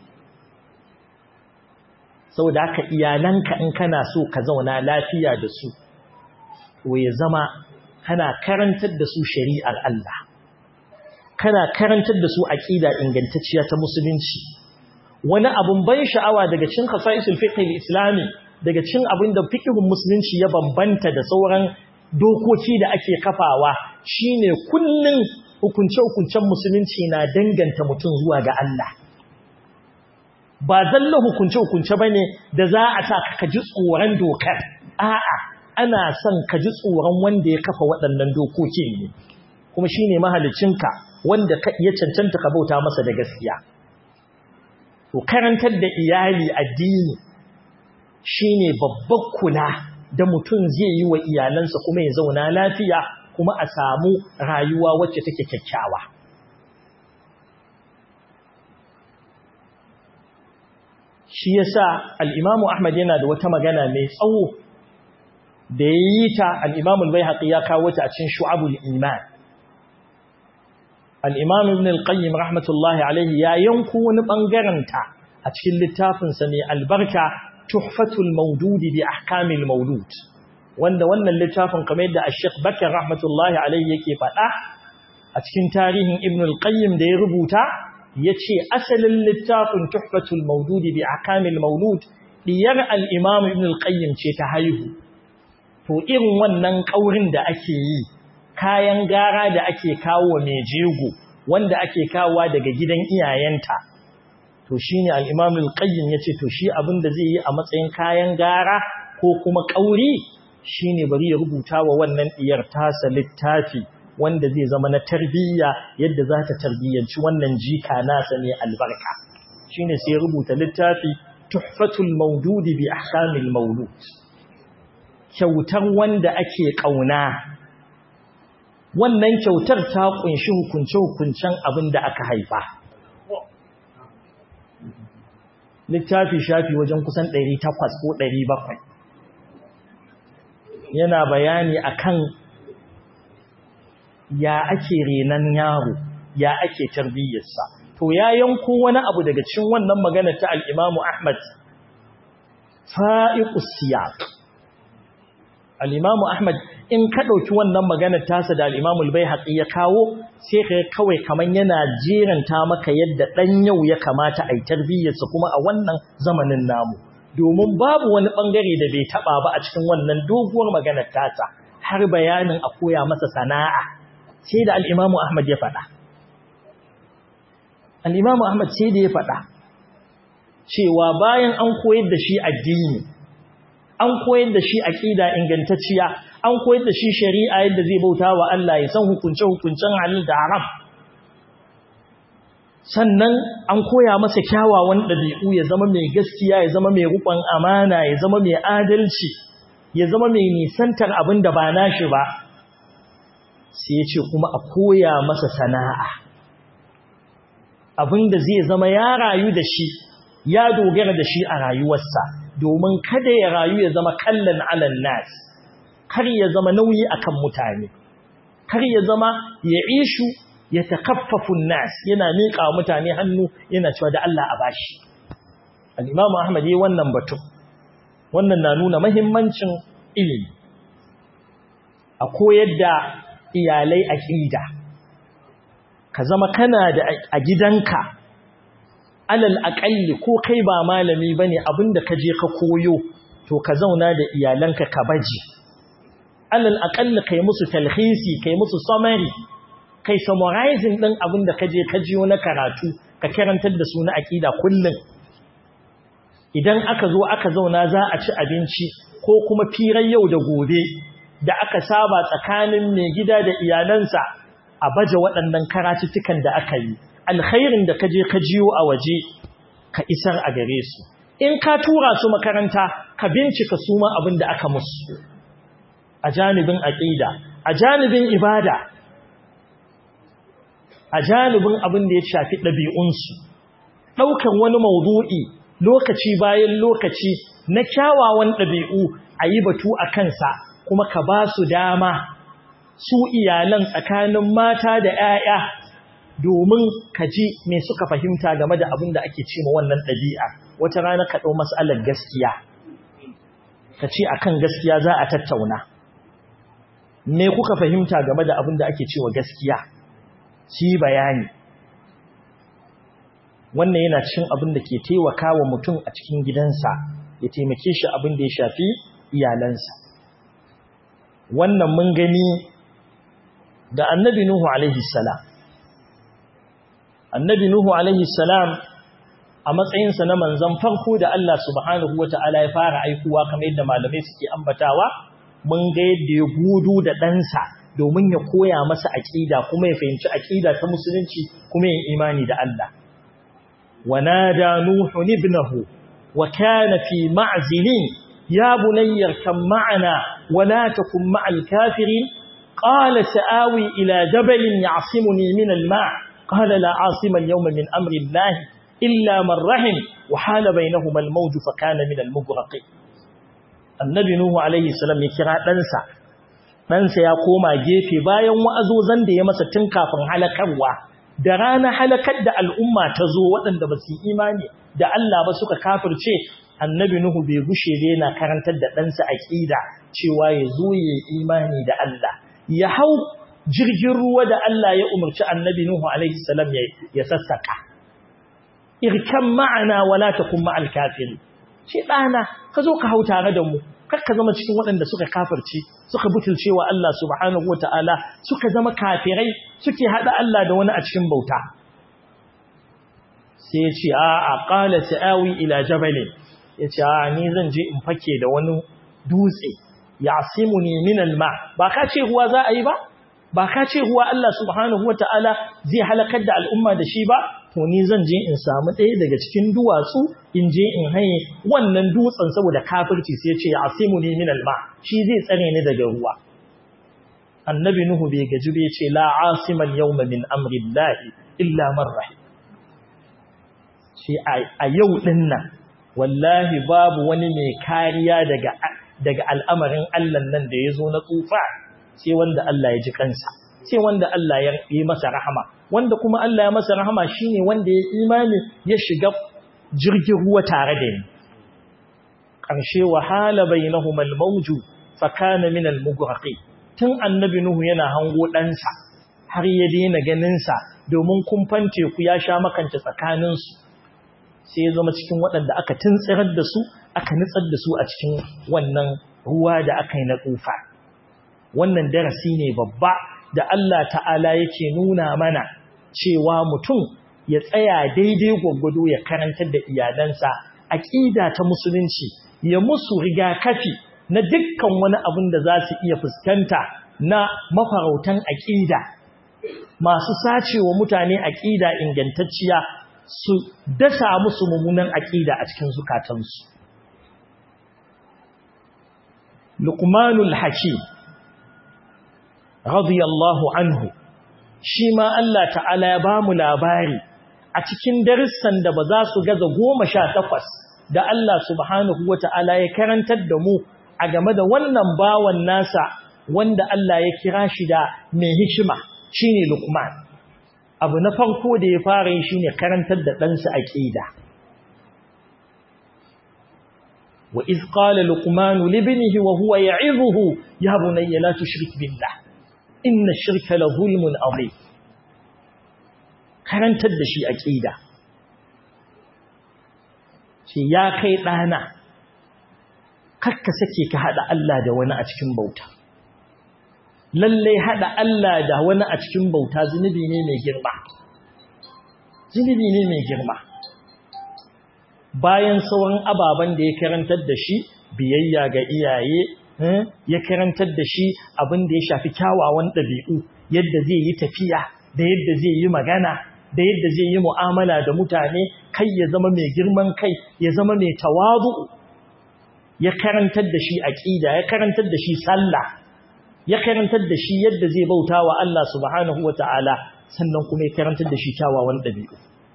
saboda haka iyalanka in kana so ka zauna lafiya da su to ya zama kana karantar da su shari'ar Allah kana karantar da su aqida ingantacciya ta musulunci wani abun ban sha'awa daga cikin khasaisul fiqh al-islami daga cikin abin da fiqhun musulunci ya bambanta da sauran dokoki da ake kafawa shine kullun hukunce-hukuncen musulunci na danganta mutum zuwa ga Allah ba zalla hukunce-hukunce ba ne da za a sa ka ji tsoron dokar a'a ana son ka ji tsoron wanda ya kafa waɗannan dokoki ne kuma shi ne mahalicinka wanda ya cancanta ka bauta masa da gaskiya to karantar da iyali addini shi ne babbar kula da mutum zai yi wa iyalansa kuma ya zauna lafiya kuma a samu rayuwa wacce take kyakkyawa shi yasa al-Imam Ahmad yana da wata magana mai tsawo da yayi ta al-Imam al-Baihaqi ya kawo ta a cikin Shu'abul Iman al-Imam Ibn al-Qayyim rahmatullahi alayhi ya yanku wani bangaren ta a cikin littafin sa ne albarka Tuhfatul Mawdud bi Ahkamil Mawlud wanda wannan littafin kamar yadda Sheikh Bakar rahmatullahi alayhi yake faɗa a cikin tarihin Ibn al-Qayyim da ya rubuta ya ce asalin littafin tuhfatul maududi bi akamil maulud diyar al'imam ibn al-qayyim ce ta haihu to irin wannan ƙaurin da ake yi kayan gara da ake kawo mai jego wanda ake kawowa daga gidan iyayenta to shine al-imam al-qayyim yace to shi abin da zai yi a matsayin kayan gara ko kuma kauri shine bari ya rubuta wa wannan diyar tasa littafi wanda zai zama na tarbiyya yadda za ta tarbiyyanci wannan jika nasa ne albarka shine sai ya rubuta littafi tuhfatul mawdudi bi ahkamil mawlud kyautar wanda ake kauna wannan kyautar ta kunshi hukunce-hukuncen abin da aka haifa littafi shafi wajen kusan 800 ko 700 yana bayani akan ya ake renan yaro ya ake tarbiyyarsa to ya yanko wani abu daga cikin wannan magana ta al-Imam Ahmad fa'iqus siyaq al-Imam Ahmad in ka dauki wannan magana tasa da al-Imam al-Baihaqi ya kawo sai ka kawai kaman yana jeranta maka yadda dan yau ya kamata ai tarbiyyarsa kuma a wannan zamanin namu domin babu wani bangare da bai taba ba a cikin wannan doguwar maganar tasa har bayanin a koya masa sana'a sai da al-Imam Ahmad ya faɗa al'imamu Ahmad sai da ya faɗa cewa bayan an koyar da shi addini an koyar da shi aƙida ingantacciya an koyar da shi shari'a yadda zai bauta wa Allah ya san hukunce-hukuncen halin da haram sannan an koya masa kyawawan ɗabi'u ya zama mai gaskiya ya zama mai rukun amana ya zama mai adalci ya zama mai nisantar abin da ba nashi ba sai ya ce kuma a koya masa sana'a abin da zai zama ya rayu da shi ya dogara da shi a rayuwarsa domin kada ya rayu ya zama kallon alal nas kar ya zama nauyi akan mutane kar ya zama ya ishu ya takaffafu nas yana miƙa mutane hannu yana cewa da Allah a bashi al-Imam Ahmad yayin wannan batu wannan na nuna muhimmancin ilimi a koyar da iyalai aqida ka zama kana da a gidanka alal aƙalli ko kai ba malami ba ne abinda ka je ka koyo to ka zauna da iyalanka ka baji alal aƙalli kai musu talhisi kai musu summary kai summarizing ɗin abinda ka je ka jiyo na karatu ka karantar da su na aƙida kullum idan aka zo aka zauna za a ci abinci ko kuma firar yau da gobe da aka saba tsakanin mai gida da iyalansa a baje waɗannan karatuttukan da aka yi alkhairin da kaje ka jiyo a waje ka isar a gare su in ka tura su makaranta ka bincika su ma abin da aka musu a janibin aqida a janibin ibada a janibin abin da ya shafi ɗabi'unsu ɗaukan wani maudu'i lokaci bayan lokaci na kyawawan ɗabi'u a yi batu a kansa kuma ka ba su dama su iyalan tsakanin mata da ‘ya'ya domin ka ji me suka fahimta game da abin da ake ce ma wannan ɗabi'a wata rana ka ɗau matsalar gaskiya ka ce a kan gaskiya za a tattauna me kuka fahimta game da abin da ake ce wa gaskiya su yi bayani wannan yana cin abin da ke taimaka wa mutum a cikin gidansa ya taimake shi abin da ya shafi iyalansa wannan mun gani da annabi Nuhu alaihi salam annabi Nuhu alaihi salam a matsayinsa na manzon farko da Allah subhanahu wata'ala ya fara aikuwa kamar yadda malamai suke ambatawa mun ga yadda ya gudu da ɗansa domin ya koya masa aƙida kuma ya fahimci aƙida ta musulunci kuma yin imani da Allah ونادى نوح ابنه وكان في معزل يا بني اركب معنا ولا تكن مع الكافرين قال سآوي إلى جبل يعصمني من الماء قال لا عاصم اليوم من أمر الله إلا من رحم وحال بينهما الموج فكان من المغرقين النبي نوح عليه السلام يكرا ɗansa ɗansa ya koma gefe bayan wa'azozan da ya masa tun kafin halakarwa da rana halakar da al'umma ta zo waɗanda ba su imani da Allah ba suka kafirce annabi Nuhu bai gushe da yana karantar da ɗansa aƙida cewa ya zo ya imani da Allah ya hau jirgin ruwa da Allah ya umarci annabi Nuhu alaihi salam ya sassaka irkan ma'ana wala takum ma'al kafiri shi ɗana ka zo ka hau tare da mu kar ka zama cikin waɗanda suka kafirce suka butulce wa Allah subhanahu wata'ala suka zama kafirai suke haɗa Allah da wani a cikin bauta sai ya ce a a qala sa'awi ila jabalin ya ce a ni zan je in fake da wani dutse yasimuni min alma ba ka ce ruwa za a yi ba ba ka ce ruwa Allah subhanahu wataala zai halakar da al'umma da shi ba to ni zan je in samu ɗaya daga cikin duwatsu in je in haye wannan dutsen saboda kafirci sai ya ce yasimuni min alma shi zai tsare ni daga ruwa annabi nuhu bai gaji bai ce la asimal yawma min amrillahi illa man rahim shi a yau din nan wallahi babu wani mai kariya daga daga al'amarin Allah nan da ya zo na tsufa sai wanda Allah ya ji kansa sai wanda Allah ya yi masa rahama wanda kuma Allah ya masa rahama shine wanda ya imani ya shiga jirgin ruwa tare da ni ƙarshe wahala bainahuma al-mawju fa kana min al-mughraqi tun annabi nuhu yana hango ɗansa har ya daina ganin sa domin kumfan teku ya sha makance tsakaninsu sai ya zama cikin waɗanda aka tuntsirar da su aka nitsar da su a cikin wannan ruwa da aka yi na tsufa wannan darasi ne babba da Allah ta'ala yake nuna mana cewa mutum ya tsaya daidai gwaggwado ya karantar da iyalansa aƙida ta musulunci ya musu rigakafi na dukkan wani abin da za su iya fuskanta na mafarautan aƙida masu sacewa mutane aƙida ingantacciya su dasa musu mummunan aƙida a cikin zukatansu. Luqmanul Hakim radiyallahu anhu shi ma Allah ta'ala ya ba mu labari a cikin darussan da ba za su gaza goma sha takwas da Allah subhanahu wa ta'ala ya karantar da mu a game da wannan bawan nasa wanda Allah ya kira shi da mai hikima shine Luqman. abu na farko da ya fara yi shine karantar da ɗansa aqida wa iz qala luqman li ibnihi wa huwa ya'izuhu ya bunayya la tushrik billah inna ash-shirka la zulmun adhim karantar da shi aqida ce ya kai ɗana kakka sake ka hada Allah da wani a cikin bauta lallai haɗa Allah da wani a cikin bauta zunubi ne mai girma. Zunubi ne mai girma. Bayan sauran ababen da ya karantar da shi, biyayya ga iyaye, ya karantar da shi abin da ya shafi kyawawan ɗabi'u, yadda zai yi tafiya, da yadda zai yi magana, da yadda zai yi mu'amala da mutane, kai ya zama mai girman kai, ya zama mai tawazu. Ya karantar da shi aƙida, ya karantar da shi sallah, ya karantar da shi yadda zai bauta wa Allah subhanahu wa ta'ala sannan kuma ya karantar da shi kyawawan ɗabi'u.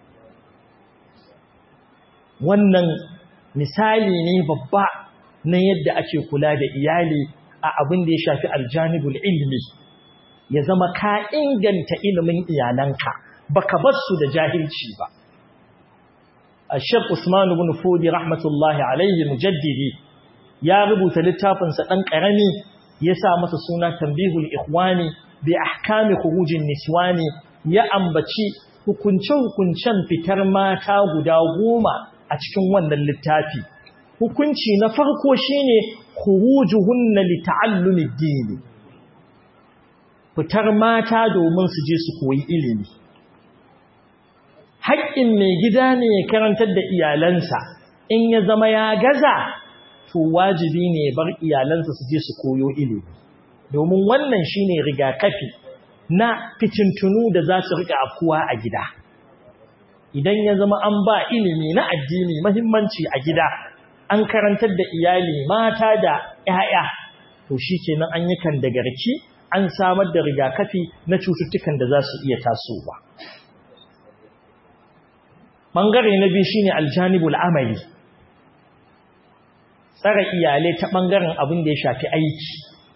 Wannan misali ne babba na yadda ake kula da iyali a abin da ya shafi aljanibul ilmi, ya zama ka inganta ilimin iyalanka, baka bar su da jahilci ba. A Shek Usman ibn Fodi rahmatullahi alaihi mujaddidi ya rubuta littafinsa ɗan ƙarami ya sa masa suna tambihul ikhwani bi ahkami khurujin niswani ya ambaci hukunce-hukuncen fitar mata guda goma a cikin wannan littafi hukunci na farko shine khurujuhunna li ta'allumi ad fitar mata domin su je su koyi ilimi haƙƙin mai gida ne ya karantar da iyalansa in ya zama ya gaza to wajibi ne bar iyalansa su je su koyo ilimi domin wannan shine rigakafi na fitintunu da za su rika afkuwa a gida idan ya zama an ba ilimi na addini muhimmanci a gida an karantar da iyali mata da 'ya'ya to shikenan an yi kan da garki an samar da rigakafi na cututtukan da za su iya tasowa bangare na biyu shine aljanibul amali tsara iyalai ta ɓangaren abin da ya shafi aiki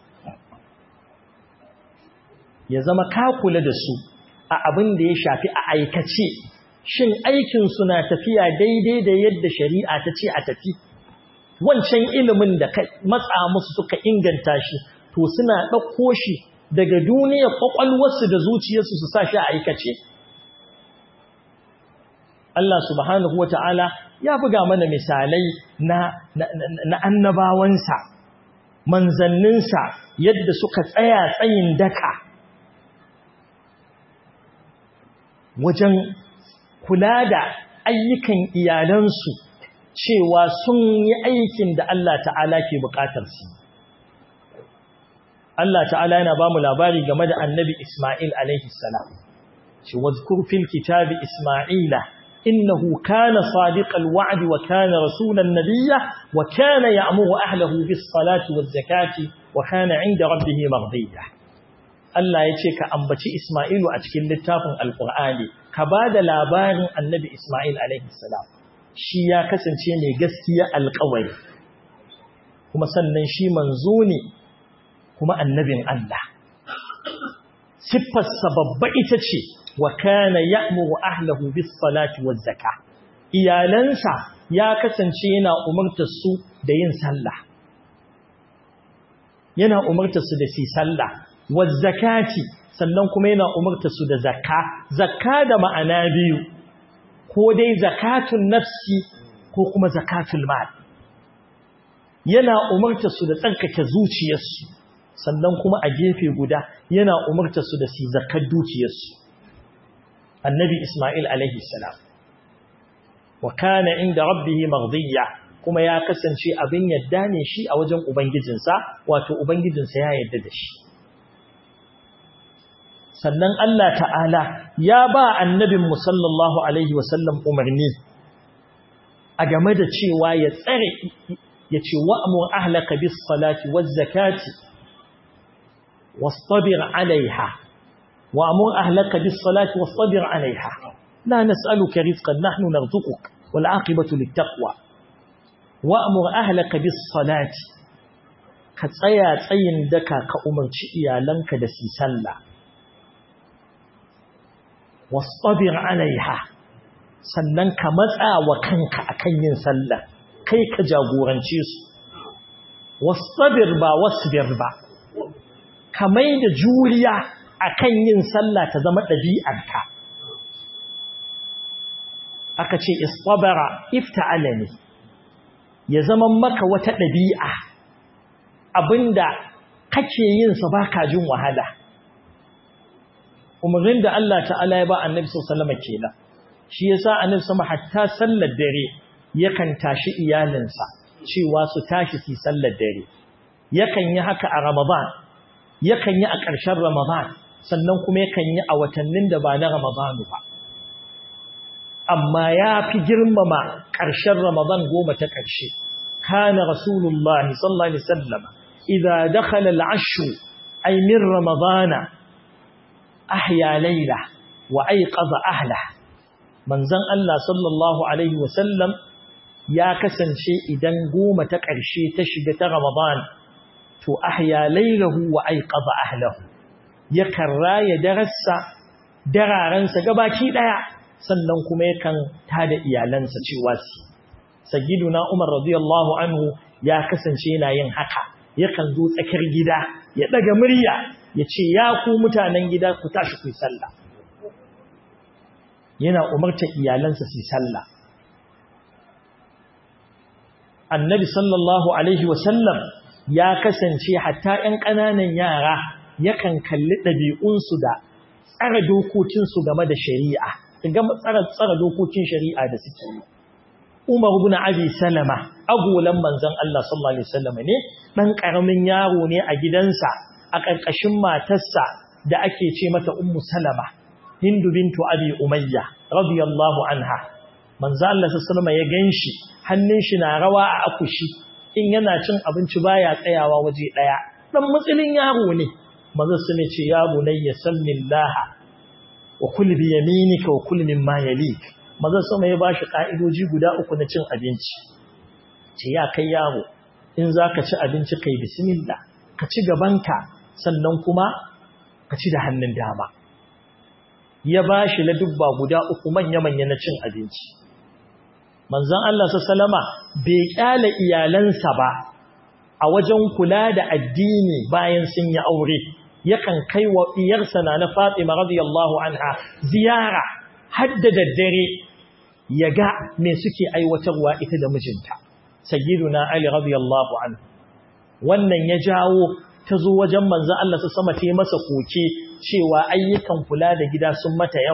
ya zama ka kula da su a abin da ya shafi a aikace shin aikin na tafiya daidai da yadda shari'a ta ce a tafi wancan ilimin da ka matsa musu suka inganta shi to suna ɗauko shi daga duniyar ƙwaƙwalwarsu da zuciyarsu su sa shi a aikace Allah subhanahu wa ta'ala ya buga mana misalai na, na, na annabawansa, manzanninsa yadda suka tsaya tsayin daka wajen kula da ayyukan iyalansu cewa sun yi aikin da Allah ta'ala ke bukatar su Allah ta'ala yana ba mu labari game da annabi Ismail alaihi salam shi wazkur fil kitabi Ismaila innahu kana sadiqal wa'di wa kana rasulan nabiyya wa kana ya'muru ahlihi bis salati waz zakati wa kana 'inda rabbih maghdiya Allah yace ka ambaci Ismailu a cikin littafin Alqur'ani ka bada labarin annabi Ismail alaihi salam shi ya kasance mai gaskiya alƙawari kuma sannan shi manzo ne kuma annabin Allah siffarsa babba ita ce wa kana ya'muru ahlahu bis salati waz zakah iyalansa ya kasance yana umurtar su da yin sallah yana umurtar su da su sallah waz zakati sannan kuma yana umurtar su da zakka zakka da ma'ana biyu ko dai zakatun nafsi ko kuma zakatul mal yana umurtar su da tsarkake zuciyarsu sannan kuma a gefe guda yana umarta su da su zakar dukiyarsu annabi Ismail alaihi salam wa kana inda rabbihi maghdiya kuma ya kasance abin yadda ne shi a wajen ubangijinsa wato ubangijinsa ya yadda da shi sannan Allah ta'ala ya ba annabin mu sallallahu alaihi wasallam umarni a game da cewa ya tsare ya ce wa'amur ahlaka bis salati waz zakati واصطبر عليها وأمر أهلك بالصلاة واصطبر عليها لا نسألك رزقا نحن نرزقك والعاقبة للتقوى وأمر أهلك بالصلاة كتسيا تسين دكا كأمر شئيا لنك دسي سلا واصطبر عليها sannan ka matsa wa kanka akan yin sallah kai ka jagorance su wastabir ba wasbir ba kamai da juriya akan yin sallah ta zama ɗabi'arka aka ce istabara ifta'ala ne ya zama maka wata ɗabi'a abinda kake yin sa baka jin wahala umarnin da Allah ta'ala ya ba annabi sallallahu alaihi kenan shi yasa annabi sama hatta sallar dare yakan tashi iyalinsa cewa su tashi su sallar dare yakan yi haka a ramadan yakan yi a ƙarshen Ramadan sannan kuma yakan yi a watannin da ba na Ramadanu ba amma ya fi girmama ƙarshen Ramadan goma ta ƙarshe kana Rasulullah sallallahu alaihi wasallam idza dakhala al-ashr ay min ramadana ahya layla wa ayqadha ahla manzon Allah sallallahu alaihi wasallam ya kasance idan goma ta ƙarshe ta shiga ta Ramadan to ahya laylahu wa ayqadha ahlihi yakan raya darassa dararansa gabaki daya sannan kuma yakan tada iyalansa cewa su sayyiduna Umar radiyallahu anhu ya kasance yana yin haka yakan zo tsakar gida ya daga murya ya ce ya ku mutanen gida ku tashi ku yi sallah yana umarta iyalansa su yi sallah annabi sallallahu alaihi wasallam ya kasance hatta ‘yan ƙananan yara yakan kalli ɗabi'unsu da tsara dokokinsu game da shari'a, ga tsara dokokin shari'a da suke yi. Umar bin Abi Salama, agolan manzan Allah sallallahu Alaihi Wasallam ne, ɗan ƙaramin yaro ne a gidansa a ƙarƙashin matarsa da ake ce mata Ummu Salama, Hindu bintu Abi Umayya, radiyallahu anha. Manzan Allah sallallahu Alaihi ya gan shi, hannun shi na rawa a akushi, in yana cin abinci baya tsayawa waje daya dan mutsilin yaro ne manzo su ne ce ya bunayya sallillaha wa kul bi yaminika wa kul mimma yalik manzo sama ya bashi ka'idoji guda uku na cin abinci ce ya kai yaro in zaka ci abinci kai bismillah ka ci gabanka sannan kuma ka ci da hannun dama ya bashi ladubba guda uku manya manya na cin abinci manzon Allah sallama bai kyale iyalansa ba a wajen kula da addini bayan sun yi aure yakan kai wa iyarsa na Fatima radiyallahu anha ziyara hadda daddare ya ga me suke aiwatarwa ita da mijinta sayyiduna Ali radiyallahu anhu wannan ya jawo ta zo wajen manzon Allah sama ta yi masa koke cewa ayyukan kula da gida sun mata yawa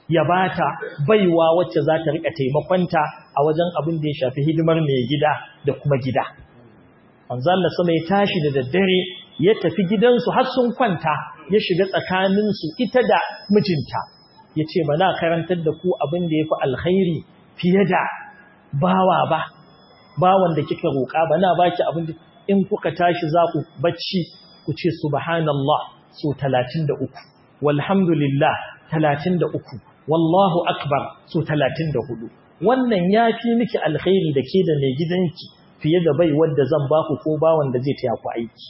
ya bata baiwa wacce za ta rika taimakonta a wajen abin da ya shafi hidimar mai gida da kuma gida manzo Allah sama ya tashi da daddare ya tafi gidansu har sun kwanta ya shiga tsakaninsu ita da mijinta ya ce ba na karantar da ku abin da ya fi alkhairi fiye da bawa ba bawan da kika roƙa ba na baki abin da in kuka tashi za ku bacci ku ce subhanallah so 33 walhamdulillah 33 wallahu akbar so 34 wannan ya fi miki alkhairi da ke da mai gidanki fiye da bai wadda zan baku ko bawan da zai taya ku aiki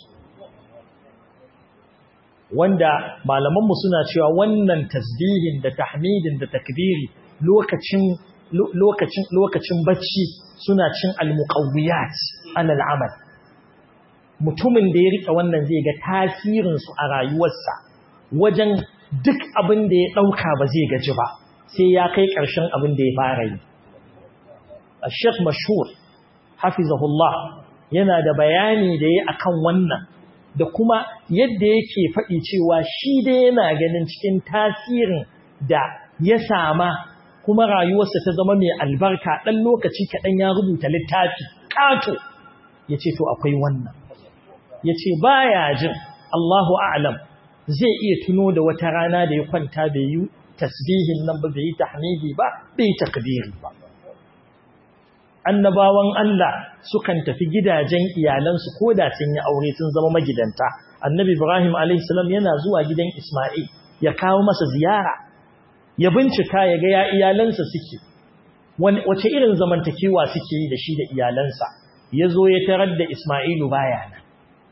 wanda malamanmu suna cewa wannan tasbihin da tahmidin da takbiri lokacin lokacin lokacin bacci suna cin almuqawwiyat alal amal mutumin da ya rika wannan zai ga tasirin su a rayuwarsa wajen duk abin da ya dauka ba zai gaji ba sai ya kai karshen abin da ya fara yi Sheikh Mashhur hafizahullah yana da bayani da yayi akan wannan da kuma yadda yake faɗi cewa shi dai yana ganin cikin tasirin da ya sama kuma rayuwarsa ta zama mai albarka ɗan lokaci kaɗan ya rubuta littafi ƙato ya ce to akwai wannan ya ce ba ya jin Allahu a'lam zai iya tuno da wata rana da ya kwanta bai yi tasbihin nan ba bai yi tahmidi ba bai yi takbiri ba annabawan Allah sukan tafi gidajen iyalansu ko da sun yi aure sun zama magidanta annabi Ibrahim alayhi salam yana zuwa gidan Isma'il ya kawo masa ziyara ya bincika ya ga ya iyalansa suke wace irin zamantakewa suke yi da shi da iyalansa ya zo ya tarar da Isma'ilu baya nan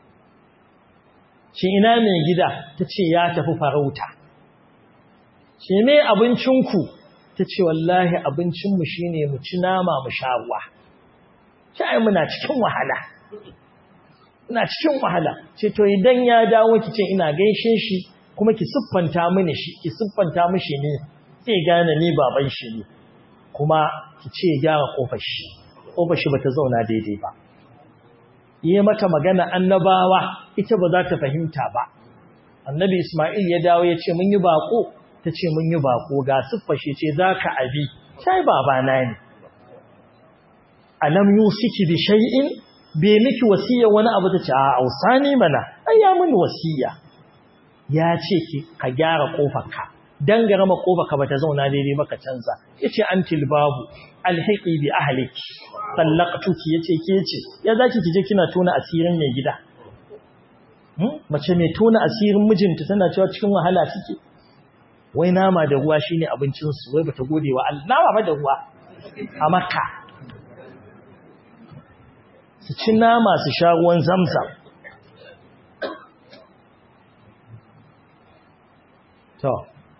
shi ina mai gida ta ce ya tafi farauta shi me abincinku ta ce wallahi abincinmu shi ne mu ci nama mu sha ruwa shi muna cikin wahala ina cikin wahala ce to idan ya dawo ki ce ina gaishe shi kuma ki siffanta mini shi ki siffanta mishi ne zai gane ni baban shi ne kuma ki ce gyara kofar shi kofar shi bata zauna daidai ba yi mata magana annabawa ita ba za ta fahimta ba annabi Ismail ya dawo ya ce mun yi bako ta ce mun yi bako ga siffashe ce za ka abi sai babana ne alam yusiki bi shay'in bai miki wasiya wani abu ta ce a ausani mana ai ya mun wasiya ya ce ki ka gyara kofarka dan garama kofarka bata zauna daidai ba ka canza yace antil babu alhiqi bi ahliki tallaqtuki yace ke ce ya zaki kije kina tona asirin mai gida mace mai tona asirin mijinta tana cewa cikin wahala suke wai nama da ruwa shine abincinsu wai bata gode wa Allah nama ba da ruwa a Makka su ci nama su sha ruwan zamzam to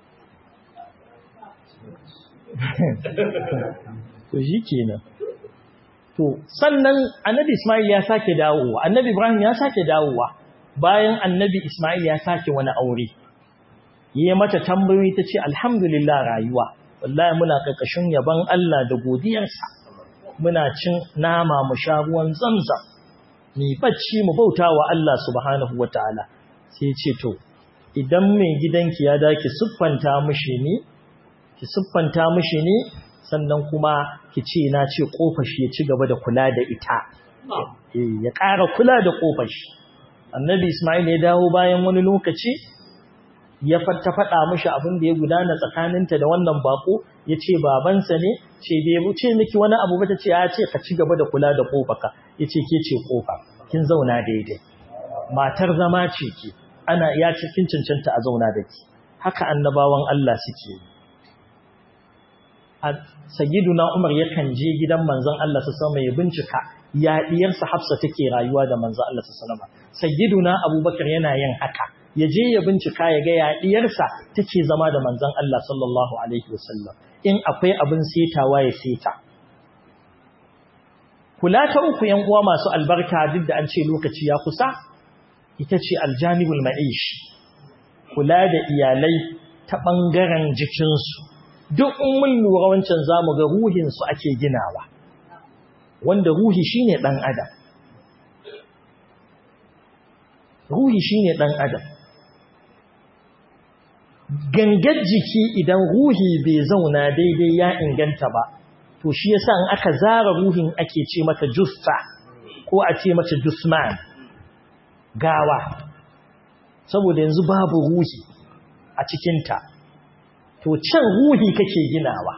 to shikenan to sannan annabi Ismail ya sake dawowa annabi Ibrahim ya sake dawowa bayan annabi Ismail ya sake wani aure yi mata tambayoyi ta ce alhamdulillah rayuwa wallahi muna ƙarƙashin yaban Allah da godiyarsa muna cin nama mu sha ruwan zamzam ni bacci mu bauta wa Allah subhanahu wataala sai ce to idan mai gidanki ya daki siffanta mishi ni ki siffanta mishi ni sannan kuma ki ce na ce kofar shi ya ci gaba da kula da ita ya ƙara kula da kofar shi annabi Ismail ya dawo bayan wani lokaci ya ta faɗa mishi abin da ya gudana tsakaninta da wannan bako ya ce babansa ne ce bai wuce miki wani abu ba ta ce ya ce ka ci gaba da kula da ƙofaka ya ce ke ce ƙofa kin zauna daidai matar zama ce ki ana ya ce kin cancanta a zauna da ki haka annabawan Allah suke yi sayyiduna Umar yakan je gidan manzon Allah su sama ya bincika ya diyarsa Hafsa take rayuwa da manzon Allah su sallama sayyiduna Abubakar yana yin haka ya je ya bincika ya ga yaɗiyarsa take zama da manzon Allah sallallahu alaihi wasallam in akwai abin setawa ya seta kula ta uku yan uwa masu albarka duk da an ce lokaci ya kusa ita ce aljanibul ma'ish kula da iyalai ta bangaren jikinsu duk in mun lura wancan zamu ga ruhinsu ake ginawa wanda ruhi shine dan adam ruhi shine dan adam gangar jiki idan ruhi bai zauna daidai ya inganta ba to shi yasa in aka zara ruhin ake ce mata jussa ko a ce mata jusman gawa saboda yanzu babu ruhi a cikinta to can ruhi kake ginawa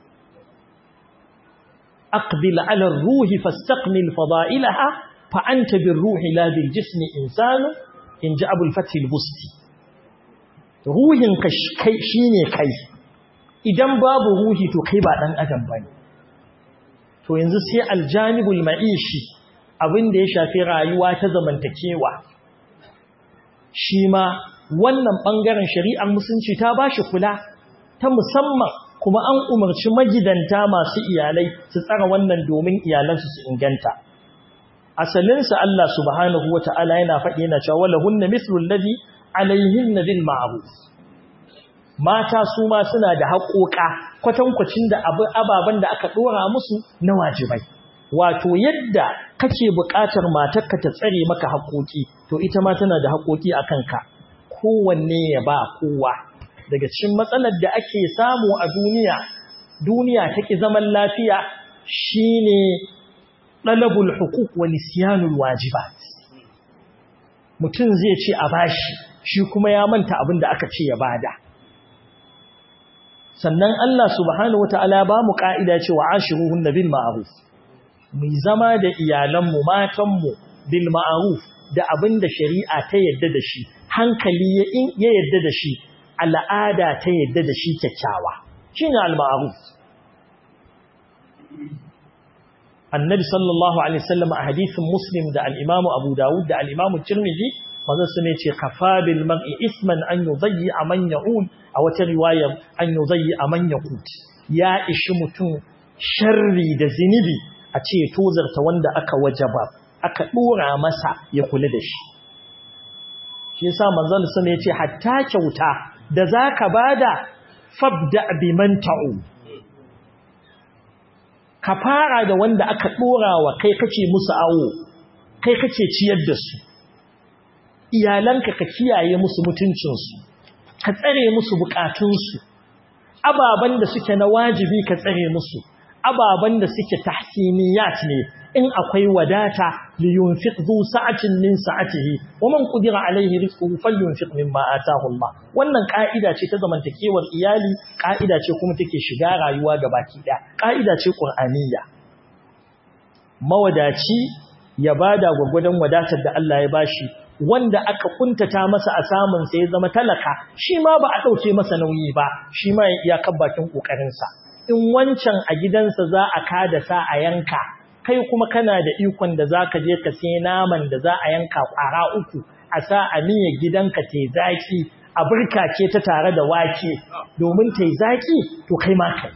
aqbil ala ruhi fastaqmil fada'ilaha fa anta bir ruhi la bil jismi insanu in ji abul fatil busti ruhin ka shine kai idan babu ruhi to kai ba dan adam bane to yanzu sai aljanibul ma'ishi abin da ya shafi rayuwa ta zamantakewa shi ma wannan ɓangaren shari'ar musulunci ta ba shi kula ta musamman kuma an umarci magidanta masu iyalai su tsara wannan domin iyalansu su inganta asalinsa Allah subhanahu wa ta'ala yana faɗi yana cewa wala hunna mithlul ladhi alaihinna bil ma'ruf mata su ma suna da haƙoƙa kwatankwacin da ababen da aka ɗora musu na wajibai wato yadda kake buƙatar matarka ta tsare maka haƙoƙi to ita ma tana da haƙoƙi a kanka kowanne ya ba kowa daga cikin matsalar da ake samu a duniya duniya take zaman lafiya shine talabul huquq wa nisyanul wajibat mutum zai ce a bashi shi kuma ya manta abin da aka ce ya bada sannan Allah subhanahu wataala ba mu ka'ida cewa ashiruhunna bil ma'ruf mu zama da iyalanmu matanmu bil ma'ruf da abin da shari'a ta yadda da shi hankali ya yadda da shi al'ada ta yadda da shi kyakkyawa shine al ma'ruf annabi sallallahu alaihi wasallam a hadisin muslim da al-imam abu dawud da al-imam tirmidhi manzo sun ce kafa bil mar'i isman an yudayyi man ya'un a wata riwayar an yudayyi man yaqut ya ishi mutum sharri da zinibi a ce tozarta wanda aka wajaba aka dora masa ya kula da shi shi yasa manzon sun ce hatta kyauta da zaka bada fabda biman ta'u ka fara da wanda aka dora wa kai kace musu awo kai kace ciyar da su iyalanka ka kiyaye musu mutuncinsu ka tsare musu bukatunsu ababan da suke na wajibi ka tsare musu ababan da suke tahsiniyat ne in akwai wadata li yunfiq zu sa'atin min sa'atihi wa man qudira alayhi rizquhu falyunfiq mimma ataahu Allah wannan ka'ida ce ta zamantakewar iyali ka'ida ce kuma take shiga rayuwa gabaki daya ka'ida ce qur'aniyya mawadaci ya bada gwagwadon wadatar da Allah ya bashi wanda aka kuntata masa a samun sa ya zama talaka shi ma ba a dauke masa nauyi ba shi ma ya kabbakin kokarin sa in wancan a gidansa za a kada sa a yanka kai kuma kana da ikon da zaka je ka sai naman da za a yanka kwara uku a sa a miya gidanka te zaki a burkace ta tare da wake domin te zaki to kai ma kai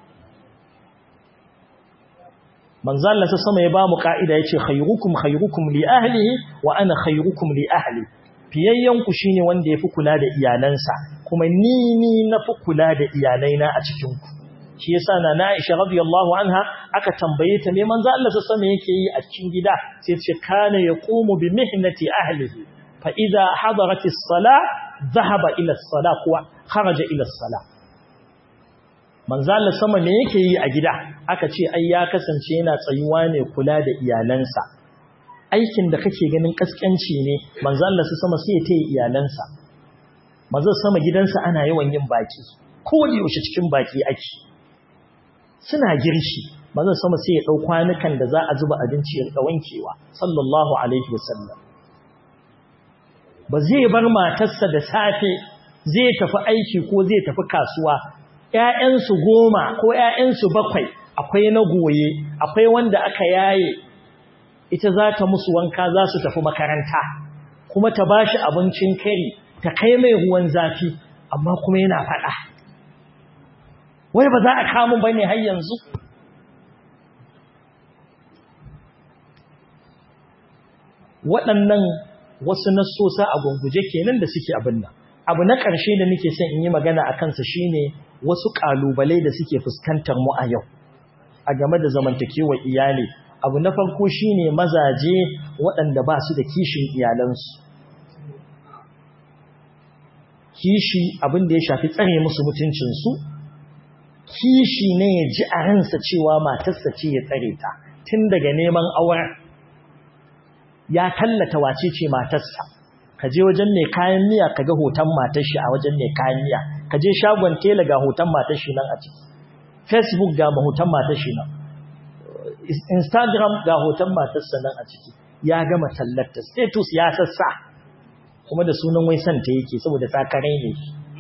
manzo Allah sai sama ya ba mu kaida yace khayrukum khayrukum li ahlihi wa ana khayrukum li ahli fiyayyan ku shine wanda yafi kula da iyalansa kuma ni ni nafi kula da iyalaina a cikin ku shi yasa na Aisha radiyallahu anha aka tambaye ta me manzo Allah sai sama yake yi a cikin gida sai ce kana yaqumu bi mihnati ahlihi fa idha hadarat as-salah dhahaba ila as-salah kuwa kharaja ila as-salah manzo Allah sama me yake yi a gida aka ce ai ya kasance yana tsayuwa ne kula da iyalansa aikin da kake ganin kaskanci ne manzo Allah sama sai ya tayi iyalansa manzo sama gidansa ana yawan yin baki ko da yaushe cikin baki ake suna girshi manzo sama sai ya dau kwanukan da za a zuba abinci ya rika wankewa sallallahu alaihi wasallam ba zai bar matarsa da safe zai tafi aiki ko zai tafi kasuwa ‘ya'yansu goma ko ‘ya'yansu bakwai akwai na goye, akwai wanda aka yaye, ita za ta musu wanka za su tafi makaranta, kuma ta ba shi abincin kari, ta kai mai ruwan zafi, amma kuma yana faɗa. Wai ba za a kamun ba ne har yanzu? Waɗannan wasu nassosa a gunguje kenan da suke abin nan. Abu na ƙarshe da nake son in yi magana a kansa shine wasu ƙalubalai da suke fuskantar mu a yau a game da zamantakewar iyali abu na farko shine mazaje waɗanda ba su da kishin iyalansu kishi abin da ya shafi tsare musu mutuncinsu kishi ne ya ji a ransa cewa matarsa ce ya tsare ta tun daga neman auren ya tallata wace ce matarsa ka je wajen mai kayan miya ka ga hoton matar shi a wajen mai kayan miya ka je shagon tela ga hoton matar shi nan a ciki facebook ga hoton matar shi nan instagram ga hoton matarsa nan a ciki ya gama tallata status ya sassa kuma da sunan wai santa yake saboda tsakarai ne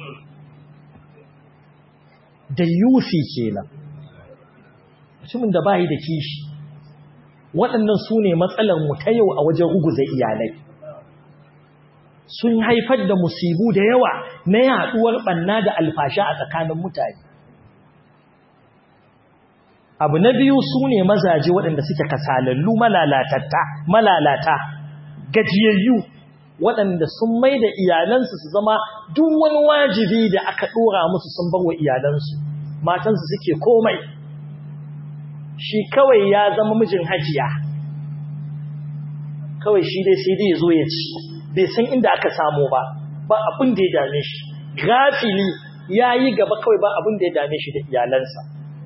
da yufi kenan mutumin da bai da kishi waɗannan su ne mu ta yau a wajen ruguza iyalai sun haifar da musibu da yawa na yaɗuwar ɓanna da alfasha a tsakanin mutane abu na biyu su ne mazaje waɗanda suke kasalallu malalatatta malalata gajiyayyu waɗanda sun mai da iyalansu su zama duk wani wajibi da aka ɗora musu sun bar wa iyalansu matansu suke komai shi kawai ya zama mijin hajiya kawai shi dai sai dai ya zo ya ci bai san inda aka samu ba ba abin da ya dame shi gafili ya yi gaba kawai ba abin da ya dame shi da iyalansa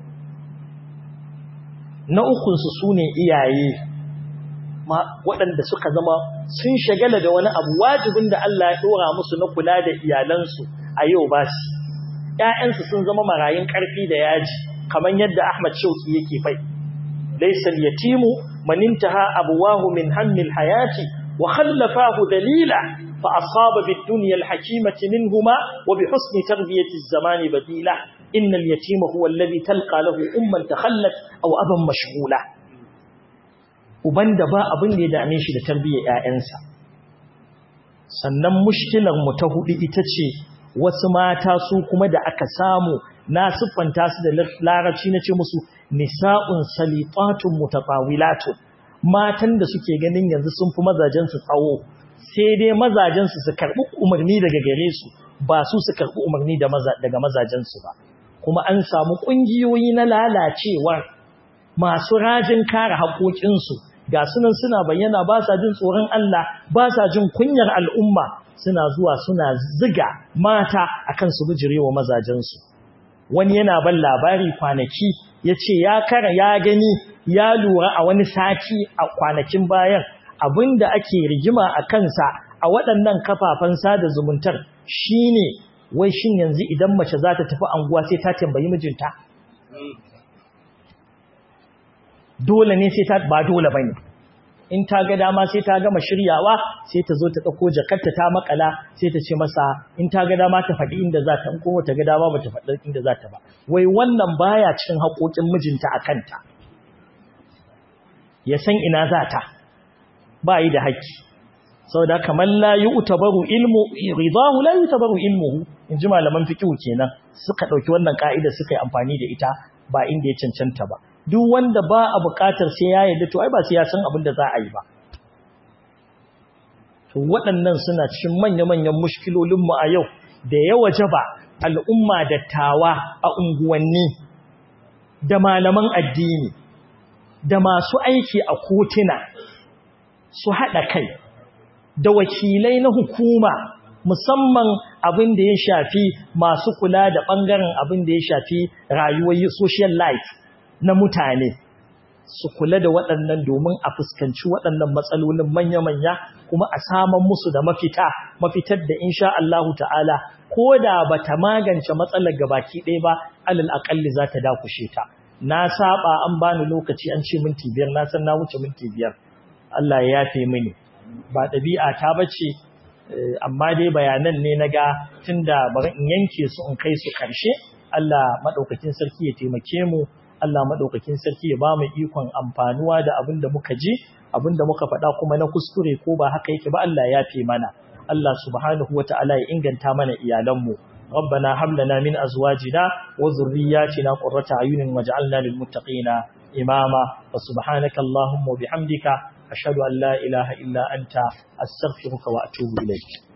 na ukunsu su ne iyaye waɗanda suka zama sun shagala da wani abu wajibin da Allah ya ɗora musu na kula da iyalansu a yau ba su ‘ya'yansu sun zama marayun ƙarfi da yaji kamar yadda Ahmad Shauki yake fai laisal yatimu manintaha abuwahu min hammil hayati wa khallafahu dalila fa asaba bid dunya al hakimati minhuma wa bi husni tarbiyati az-zamani badila innal yatima huwa alladhi talqa lahu umman takhallat aw aban mashghula uban da ba abin da ya dame shi da tarbiyyar ƴaƴansa sannan mushkilar mu ta hudu ita ce wasu mata su kuma da aka samu na siffanta su da larabci na ce musu nisa'un salitatun mutatawilatun matan da suke ganin yanzu sun fi mazajen su tsawo sai dai mazajen su su karbi umarni daga gare su ba su su karbi umarni daga mazajen su ba kuma an samu kungiyoyi na lalacewar masu rajin kare haƙoƙinsu ga sunan suna bayyana ba sa jin tsoron Allah ba sa jin kunyar al'umma suna zuwa suna ziga mata akan su bijirewa mazajensu wani yana ban labari kwanaki ya ce ya kara ya gani ya lura a wani sati a kwanakin bayan abinda ake rigima a kansa a waɗannan kafafen sada zumuntar shine wai shin yanzu idan mace za ta tafi anguwa sai ta tambayi mijinta dole ne sai ta ba dole bane in ta ga dama sai ta gama shiryawa sai ta zo ta dauko jakarta ta makala sai ta ce masa in ta ga dama ta faɗi inda za ta in kuma ta ga dama ba ta faɗi inda za ta ba wai wannan baya cikin haƙoƙin mijinta a kanta ya san ina za ta ba yi da haƙƙi saboda kamar la yu'tabaru ilmu ridahu la yu'tabaru ilmuhu in ji malaman fiqh kenan suka dauki wannan ka'ida suka yi amfani da ita ba inda ya cancanta ba duk wanda ba a buƙatar sai ya yarda to ai ba sai ya san abin da za a yi ba to waɗannan suna cikin manya-manyan mushkilolin mu a yau da ya wajaba al'umma dattawa a unguwanni da malaman addini da masu aiki a kotuna su haɗa kai da wakilai na hukuma musamman abin da ya shafi masu kula da ɓangaren abin da ya shafi rayuwar social life na mutane su kula da waɗannan domin a fuskanci waɗannan matsalolin manya-manya kuma a saman musu da mafita mafitar da insha Allah ta'ala ko da ba ta magance matsalar gabaki ɗaya ba alal aƙalli za ta dakushe ta na saba an bani lokaci an ce minti biyar na san na wuce minti biyar Allah ya yafe mini ba ɗabi'a ta bace amma dai bayanan ne na ga tunda bari in yanke su in kai su ƙarshe Allah maɗaukakin sarki ya taimake mu Allah maɗaukakin sarki ya ba mu ikon amfanuwa da abin da muka ji abin da muka faɗa kuma na kuskure ko ba haka yake ba Allah ya fi mana Allah subhanahu wa ta'ala ya inganta mana iyalanmu ربنا هب لنا من ازواجنا وذرياتنا قرة اعين واجعلنا للمتقين اماما وسبحانك اللهم وبحمدك اشهد ان لا اله الا انت استغفرك واتوب اليك